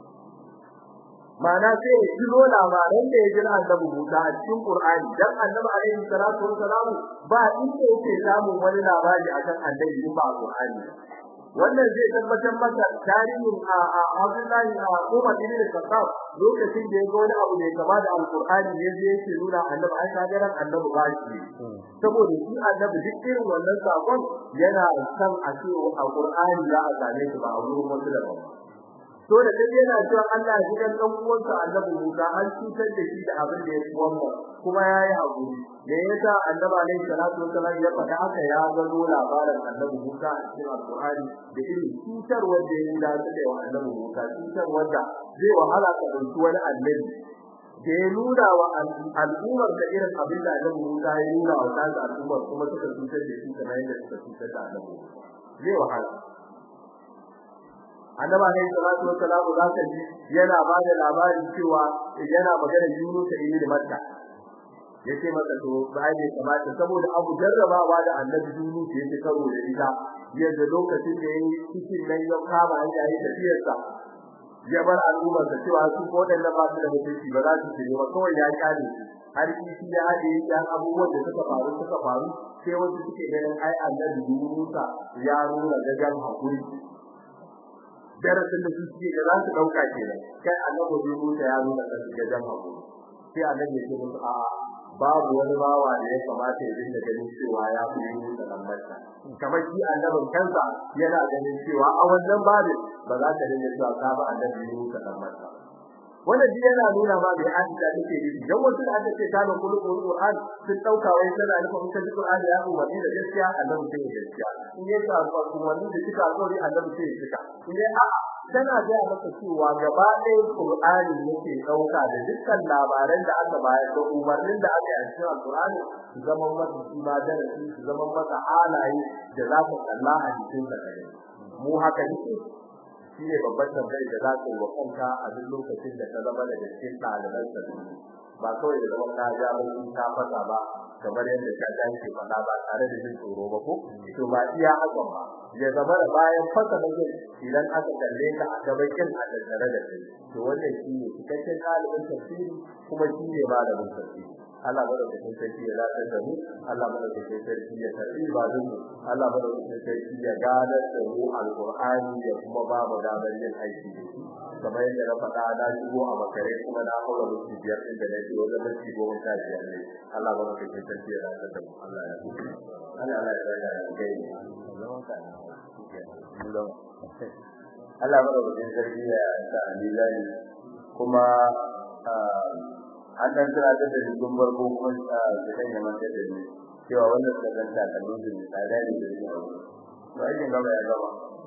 mana sai ya jiro labaran da ya ji annabi Musa a cikin Qur'ani dan annabi alaihi salatu wassalam ba inda yake samun wani labari akan annabi ba Qur'ani wannan zai tabbatar maka tarihin a Abdullahi a Umar ibn Khattab lokacin da ya ga wani abu da ya kama da Alqur'ani ne zai yake nuna annabi ai ka garan annabi ba shi saboda shi annabi duk irin wannan sakon yana san a ce Alqur'ani za a same shi ba a gurin wasu da ba to da dai yana cewa Allah ya gidan dan uwansa annabi Musa an cutar da shi da abin da ya ci wannan kuma yayi hakuri me yasa annabi alaihi salatu wasallam ya faɗa haka ya gano labarin annabi Musa a cikin Al-Qur'ani da irin cutar wanda ya yi da take wa annabi Musa cutar wanda zai wahala ka dauki wani annabi da ya nuna wa al'ummar da irin abin da annabi Musa ya nuna wa kansa al'ummar kuma suka cutar da shi kamar yadda suka cutar da annabi zai wahala annaba ne salatu wa salamu za ka ji yana ba da labarin cewa yana magana Yunus ibn Matta yace masa to bai ne kamata saboda abu jarrabawa da annabi Yunus yake karo da ita yadda lokacin da yayi cikin nan ya kama an yayi tafiyarsa ya bar al'ummar da cewa su ko dan ba su da mutunci ba za su ji ba kawai ya kare har kishi ya hade yan abubuwan da suka faru suka faru sai wasu suke ganin ai annabi Yunus ya nuna gajan hakuri darasin da su suke da za su dauka kenan kai annabi bai mutu ya nuna da suke jan hawo sai annabi ya ce musu a babu wani bawa da ya kamata ya dinga ganin cewa ya fi yi da lambarsa kamar shi annabin kansa yana ganin cewa a wannan babin ba za ka dinga cewa ka ba annabi yi da lambarsa wannan shi yana nuna ma bai an da take yi dan wasu da aka ce ta da kullu Qur'an sun dauka wai sana da kuma kan Qur'ani ya ku wani da gaskiya annabi sai gaskiya in ya sa ku wani da kika alƙawari annabi sai kika in dai a tana ga maka cewa gaba ɗaya Qur'ani yake dauka da dukkan labaran da aka bayar da umarnin da aka yi a cikin Qur'ani zaman masa shi ma darasi zaman masa halaye da za ka kalla a cikin sa mu haka ne shi ne babban tambayar da za ka yi wa kanka a duk lokacin da ka zama da cikin ɗaliban sa ba kawai da zama ka ja ba ka fasa ba kamar yadda ka ga shi faɗa ba tare da jin tsoro ba ko to ba iya hakan ba ya zama da bayan fasa da jin idan aka kalle ka a gaban kin a tattare da kai to wannan shi ne cikakken ɗalibin tafsiri kuma shi ne malamin tafsiri Allah madaukakin sarki ya lafiya da mu Allah madaukakin sarki ya karbi ibadun mu Allah madaukakin sarki ya gadar da mu alqur'ani ya kuma ba mu damar yin aiki da shi kamar yadda na faɗa na shigo a makare kuma na haura mutum biyar din da nake wajen mutum goma sha biyar ne Allah madaukakin sarki ya lafiya da mu Allah ya Allah Allah ya raya da kai Allah madaukakin sarki ya sa alilani kuma an dan tsara da dukkan barko kuma da kan yaman da ni cewa wannan da kan ta kallon da tsada ne da shi to ai gaba ya gaba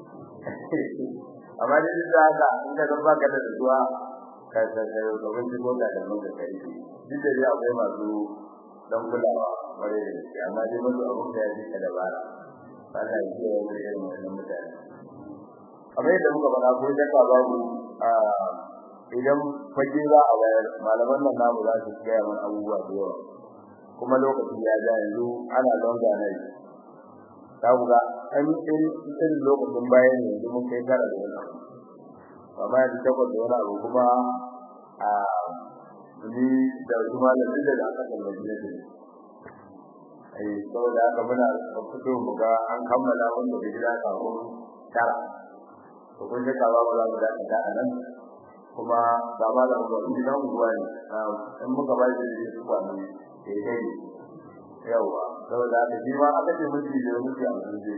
amma da da haka in ka ga baka da zuwa ka ka ga ga wani ko da mun da kai duk da ya akwai masu dan kulawa bare da shi amma dai mun abun da ya ji ka dabara Allah ya yi wa irin wannan mutane kamar yadda muka faɗa ko da ka babu a idan fage za a bayar malaman nan namu za su gaya mana abubuwa da yawa kuma lokaci ya ja yanzu ana longa na yi ta buga an yi irin lokacin bayan yanzu mun kai tara da wani amma yanzu takwas da wani abu kuma a ni da wasu malamin da aka tallafi na jini ai saboda haka muna fito mu ga an kammala wanda bai gida kafin tara to kun shaka ba za mu dakata a nan kuma ga malam gwani gidan unguwa ne in muka ba shi da su kwani eh dai yawa saboda haka shi ma aka ce miji da miji a miji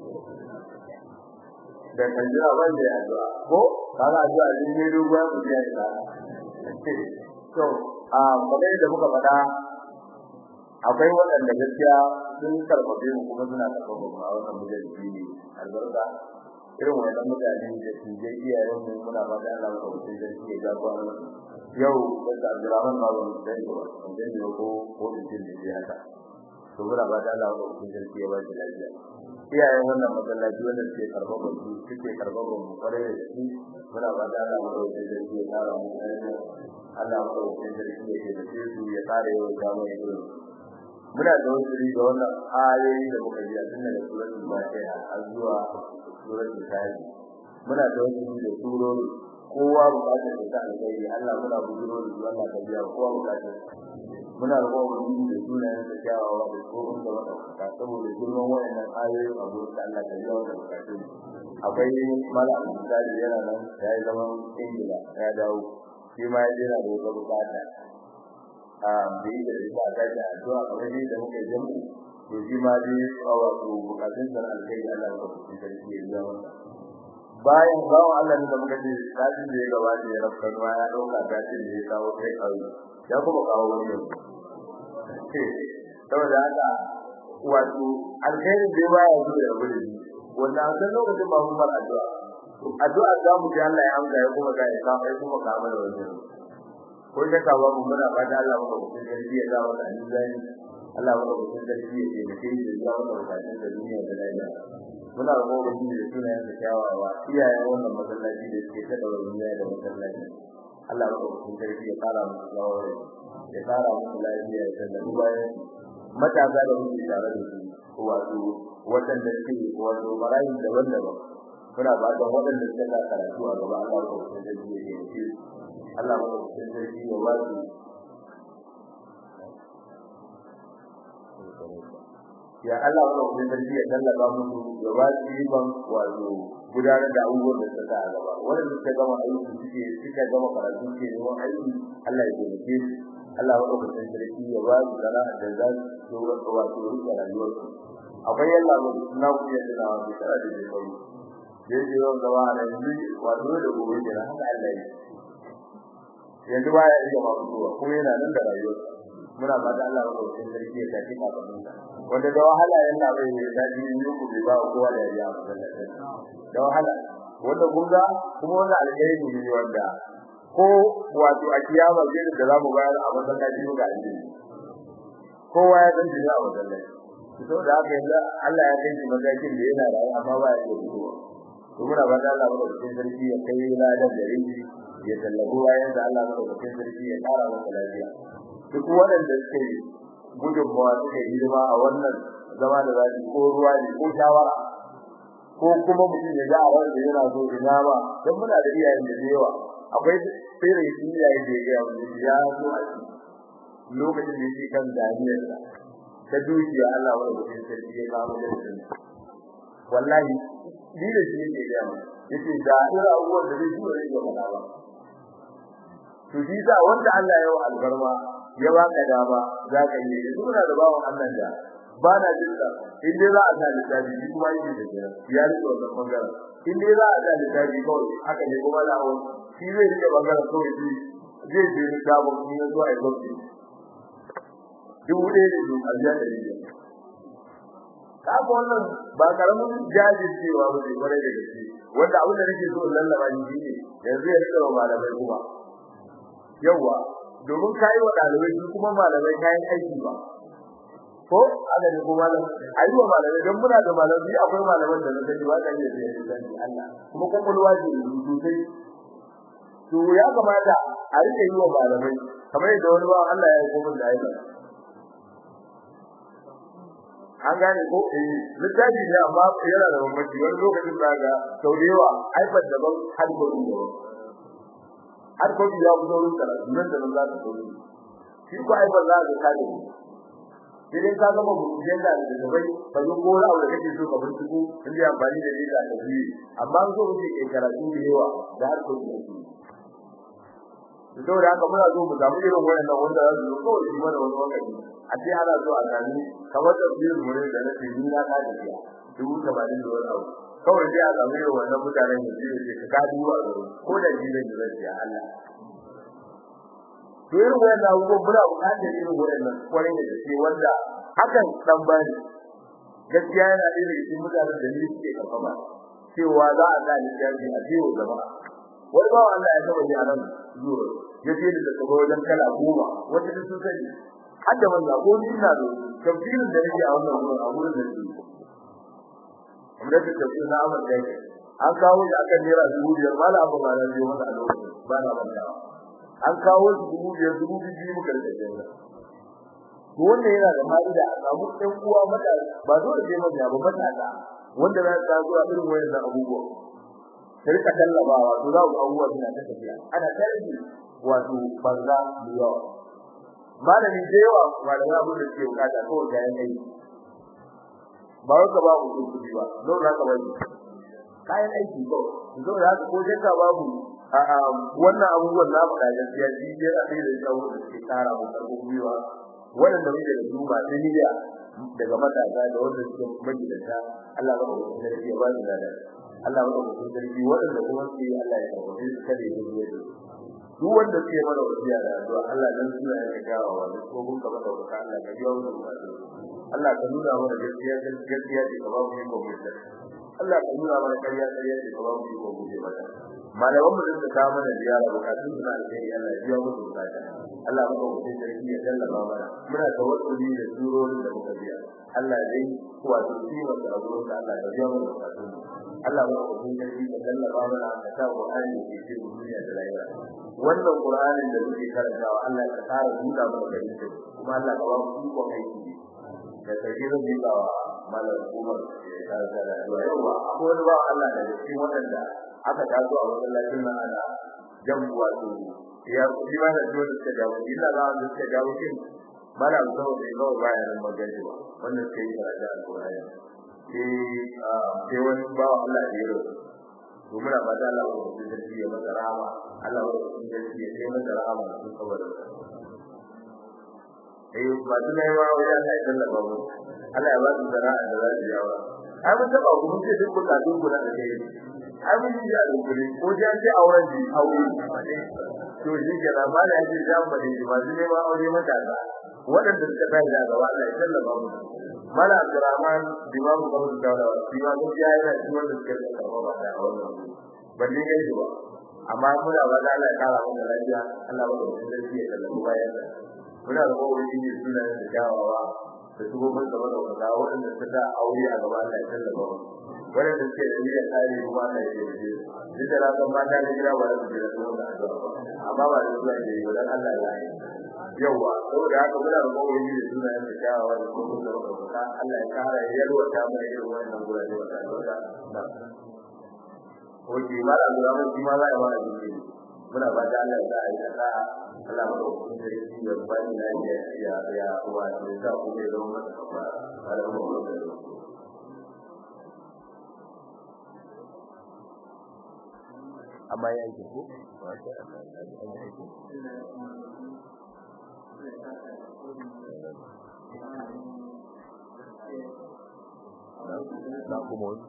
da kan jira wanda ya addu'a ko kaga addu'a din ne dogon ku ya ta to a kamar da muka faɗa akwai waɗanda gaskiya sun karfafe mu kuma suna karfafa mu a wannan mujalli ne albarka irin wannan mutane da su je iyayen mu muna ba da Allah ko sai da shi ga ko yau da Abdurrahman ba mu da shi ba da ne ko ko da shi ne haka to muna ba da Allah ko sai da shi ba shi lafiya iyayen wannan masallaci wanda suke karfafa su suke karfafa mu kware da shi muna ba da Allah ko sai da shi ya kara mu Allah ko sai da shi ya da su ya kare yau da mu muna da wasu da wannan ayoyi da muka yi a cikin da suratul Fatiha har zuwa suratul Kahf muna da wasu da surori kowa bukatar da ta alƙairi Allah muna bujiro da su Allah ta biya kowa bukatar muna da kowa bujiro da sunayen da kyawawa da tsohon da wadanda saboda girman wayannan ayoyin a gurin Allah ta biya wannan bukatun akwai malam misali yana nan ya yi zaman ingila ya dawo shi ma ya jera da wata bukata a da yi da ita a kaji addu'a kamar yadda muka jamu to shi ma dai a wato bukatun sa alkai Allah ya kusa sarki ya biya masa bayan bawan Allah ne da muka ce satin da ya gabata ya rafka ruwa ya dauka tashin da ya kawo kai kauye ya kuma kawo wani yau saboda haka wato alkhairin da ya baya zuwa da gudu wannan a san lokacin ba mun bar addu'a addu'a za mu ji Allah ya amsa ya kuma ga ya kawo ya kuma kawo da wani ko da ka ba mu muna fata Allah mu kusa sarki ya ga wannan annabi Allah mu kusa sarki ya ce mutum ya ga wannan bukatun da duniya da lafiya muna roƙon mu da sunayen da kyawawa iyayen wannan masallaci da suke ta daura duniya da masallaci Allah mu kusa sarki ya fara mu tsawon ya fara mu lafiya da da bayan matasa da muke tare da su wato waɗanda suke wato marayu daban-daban muna ba da waɗanda suka ga karatu a gaba Allah ko sai da shi ne shi Allah ko sai da shi ya ba su ya Allah ko sai da shi ya tallaba musu ya ba su riban wato gudanar da abubuwan da suka a gaba waɗanda suka gama aiki suke suka gama karatu suke neman aiki Allah ya taimake su Allah ko sai da shi ya ba su sana'a da za su wato rike rayuwarsu akwai yalla mu na ku yadda na wani tsara da kai yaje yau gaba da yanzu wato da gobe da haka Allah ya yanzu baya iya ma zuwa kuma yana nan da rayuwa muna fata Allah ya kawo sarki ya tafi kafin sa wanda da wahala yalla bai yi dadi ne ku bai ba kowa da ya da wahala wanda gunga kuma wanda alheri ne wanda ko wato a kiyama zai da zamu bayar a masallaci ga alheri kowa ya san shi a masallaci to da haka yanzu Allah ya kai shi matakin da yana rayu amma ba ya iya fitowa to muna ba da Allah madaukakin sarki ya kai ladan da rinji ya tallabu bayan da Allah madaukakin sarki ya kara masa lafiya duk waɗanda suke gudunmawa suka yi hidima a wannan zama da zafi ko ruwa ne ko shawara ko kuma mutum ya ga a wanda yana so ina ba don muna da iyayen da yawa akwai tsere iyaye da ya ga ya so a lokacin da yake kan daniyarsa ta dukiya Allah wa da sarki ya kawo da shi wallahi ni da shi ne ya yace da ira abubuwan da zai zuwa ya mana ba to shi da wanda Allah ya wa albarma ya baka dama zaka yi suna da bawon Allah da ba na jin da in dai za a sa lissafi shi kuma yake da jira ya rike wannan bangaren in dai za a sa lissafi kawai haka ne kuma lawo shi zai rike bangaren kawai shi zai je littafin ni ya zo a yi gwamnati dubu ɗaya da dubu aljiya da rijiya kaga wannan ba karamin jajircewa ba ne kwarai da gaske wanda abin da nake so in lallaba ni shine yanzu ya rika wa malamai kuma yawa domin kayi wa ɗalibai su kuma malamai kayan aiki ba ko haka ne ko malam ayi wa malamai don muna da malamai akwai malaman da na sani ba ta iya sayar da Allah kuma kwakwalwa ce sosai to ya kamata a rike yi wa malamai kamar yadda wani ba Allah ya yi komai da ayyuka an gane ko eh littafi ne amma yana da bambanci wani lokacin da ga sau da yawa iPad daban har ko daban har ko ya fito wurin karatu nan da nan za ka so shi ko iPad za ka kare idan ka gama buɗe da da bai ka zo ko rawa da kake so ka binciko in yi amfani da data da shi amma so kuke kai karatu da yawa da har ko da shi saboda haka muna so mu samu irin wannan wanda za su zo kawai shi mana wani lokaci a ce ana so a sami kamar da biyar mure da na cikin na ka da ya dubu tamanin da wani abu kawai dai a samu irin wannan mutanen da zai ce ka ka dubu a garo ko da jiran da zai ya Allah to irin wannan abubuwan muna buƙatar irin wannan kwarai da gaske wanda hakan dan bani gaskiya yana da cikin mutanen da ni suke karfafa cewa za a ga littafi a biyo jama'a wani bawa Allah ya saba ni a nan zuwa ya ce da tsaro wajen kala goma wata da sun sani hadda wanda ko ni ina da tafsirin da nake a wannan wurin a wurin da shi amma da tafsir na Ahmad da yake an kawo shi akan naira dubu biyar mala abu ma nan wanda a lokacin ba na manta an kawo shi dubu biyar dubu biyu muka rike jira to wannan yana da fa'ida a samu ɗan uwa mata ba dole sai mabiya ba mata wanda za ta zuwa irin wayannan abubuwa sai rika tallabawa to za ku abubuwa suna ta tafiya ana tarihi wato banza da yawa malami da yawa malami abu da ke bukata ko ga yan aiki ba wai ka ba ku kudi ba don za ka bari kayan aiki ko zo da haka ko shakka babu wannan abubuwan na faɗa gaskiya shi ne a sai da tsawo da suke tsara mu karɓo gwiwa waɗanda muke da su ba ta niyya daga matasa da wanda suke magidanta Allah ba ku da shi ba su da Allah ba ku da shi waɗanda kuma su yi Allah ya karɓe su kada ya yi da duk wanda suke mana wasiya da addu'a Allah dan suna ya gawa wa duk ko kun ka maka baka Allah ka biya mu bukatu Allah ka nuna mana gaskiya gaskiya ce ka ba mu iko mu Allah ka nuna mana ƙarya ƙarya ce ka ba mu iko mu mata malaman mu da ka mana ziyara bukatun suna alheri Allah ya biya musu bukata Allah maka mutum sarki ya tallafa mana muna tawassuli da surorin da muka biya Allah dai kuwa da ciwon da azurin da Allah ya biya mu bukatun Allah maka mutum sarki ya tallafa mana ka sa Qur'ani ke cikin duniya da lahira wannan Qur'anin da muke karantawa Allah ya tsara buɗa mana gari kuma Allah ka ba mu iko aiki da sarki zan yi ba malam Umar ya karanta da yawa akwai wani ba Allah da cikin waɗanda aka taso a masallacin nan ana jan wato ya kudi ba da jiwa da suka jawo illa za da suka jawo kin mala zo da yawa baya nan magaji ba wannan sai ya da alƙur'ani eh sai wani ba Allah da yaro to muna ba da Allah ko da shi ya masa rahama Allah ko da shi ya kai masa rahama sun saboda eh ba dole ma wai Allah ya tallafa mu Allah ya ba su sana'a da za su yawa ai mun taba ku mun ce duk bukatun ku na da kai abin da ya dukuri ko ya ce auren ji aure to shi ke da ba da yake da ba da ba ne ma aure mata da wadanda suka kai da gaba Allah ya sallama mu mala Abdurrahman dimamu da mu da dimamu ya yi da shi wanda suka da gaba ba da aure balle ne ba amma muna ba da Allah ya kara mu lafiya Allah ba da shi ya sallama bayan muna da kowa shi ne suna da jawawa da su gobe da wadanda wadanda suka aure a gaba Allah ya sallama mu wanda suke da niyyar tsari kuma Allah ya yi shi da ran ban mata da gida wanda suke da kuma addu'a amma ba da zuwa ne ba dan Allah ya yi yawa saboda haka muna da kowa yi da suna da kyawawa da kuma da rubuta Allah ya kara yalwa ta mai irin wannan gurare wata wata da Oke ma da zuwa mun shi ma za a yi mana duki muna ba da Allah ya yi kasa Allah ma da kuma da shi ya bani na ya ya ya wa da sa ku ne don masa kafa da mu da amma ya yi ko na kuma wani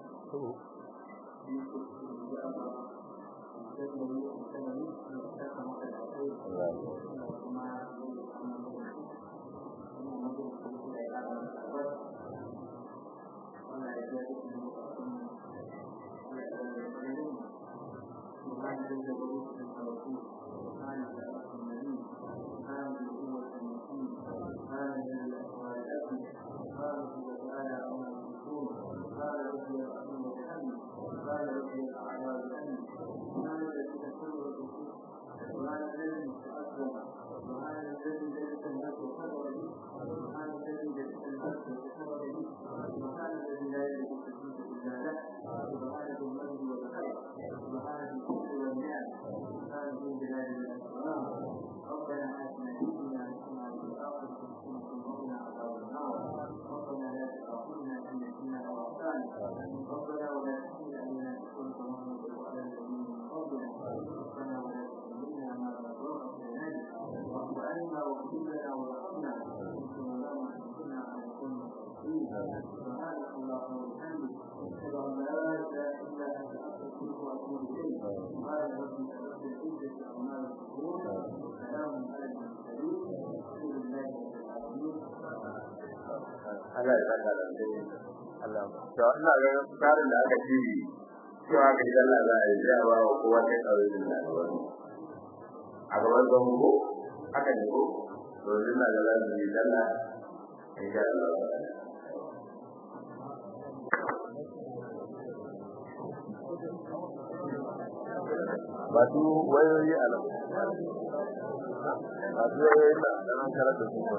Allah ya saka da alheri Allah to ina ga tsarin da aka ci cewa ga idan Allah za a yi zai ba wa kowa sai kawai da wani a gaban zango haka ne ko to ina ga za su yi sallah insha Allah ba su wayoyi a nan ba su wayoyi na nan karatu su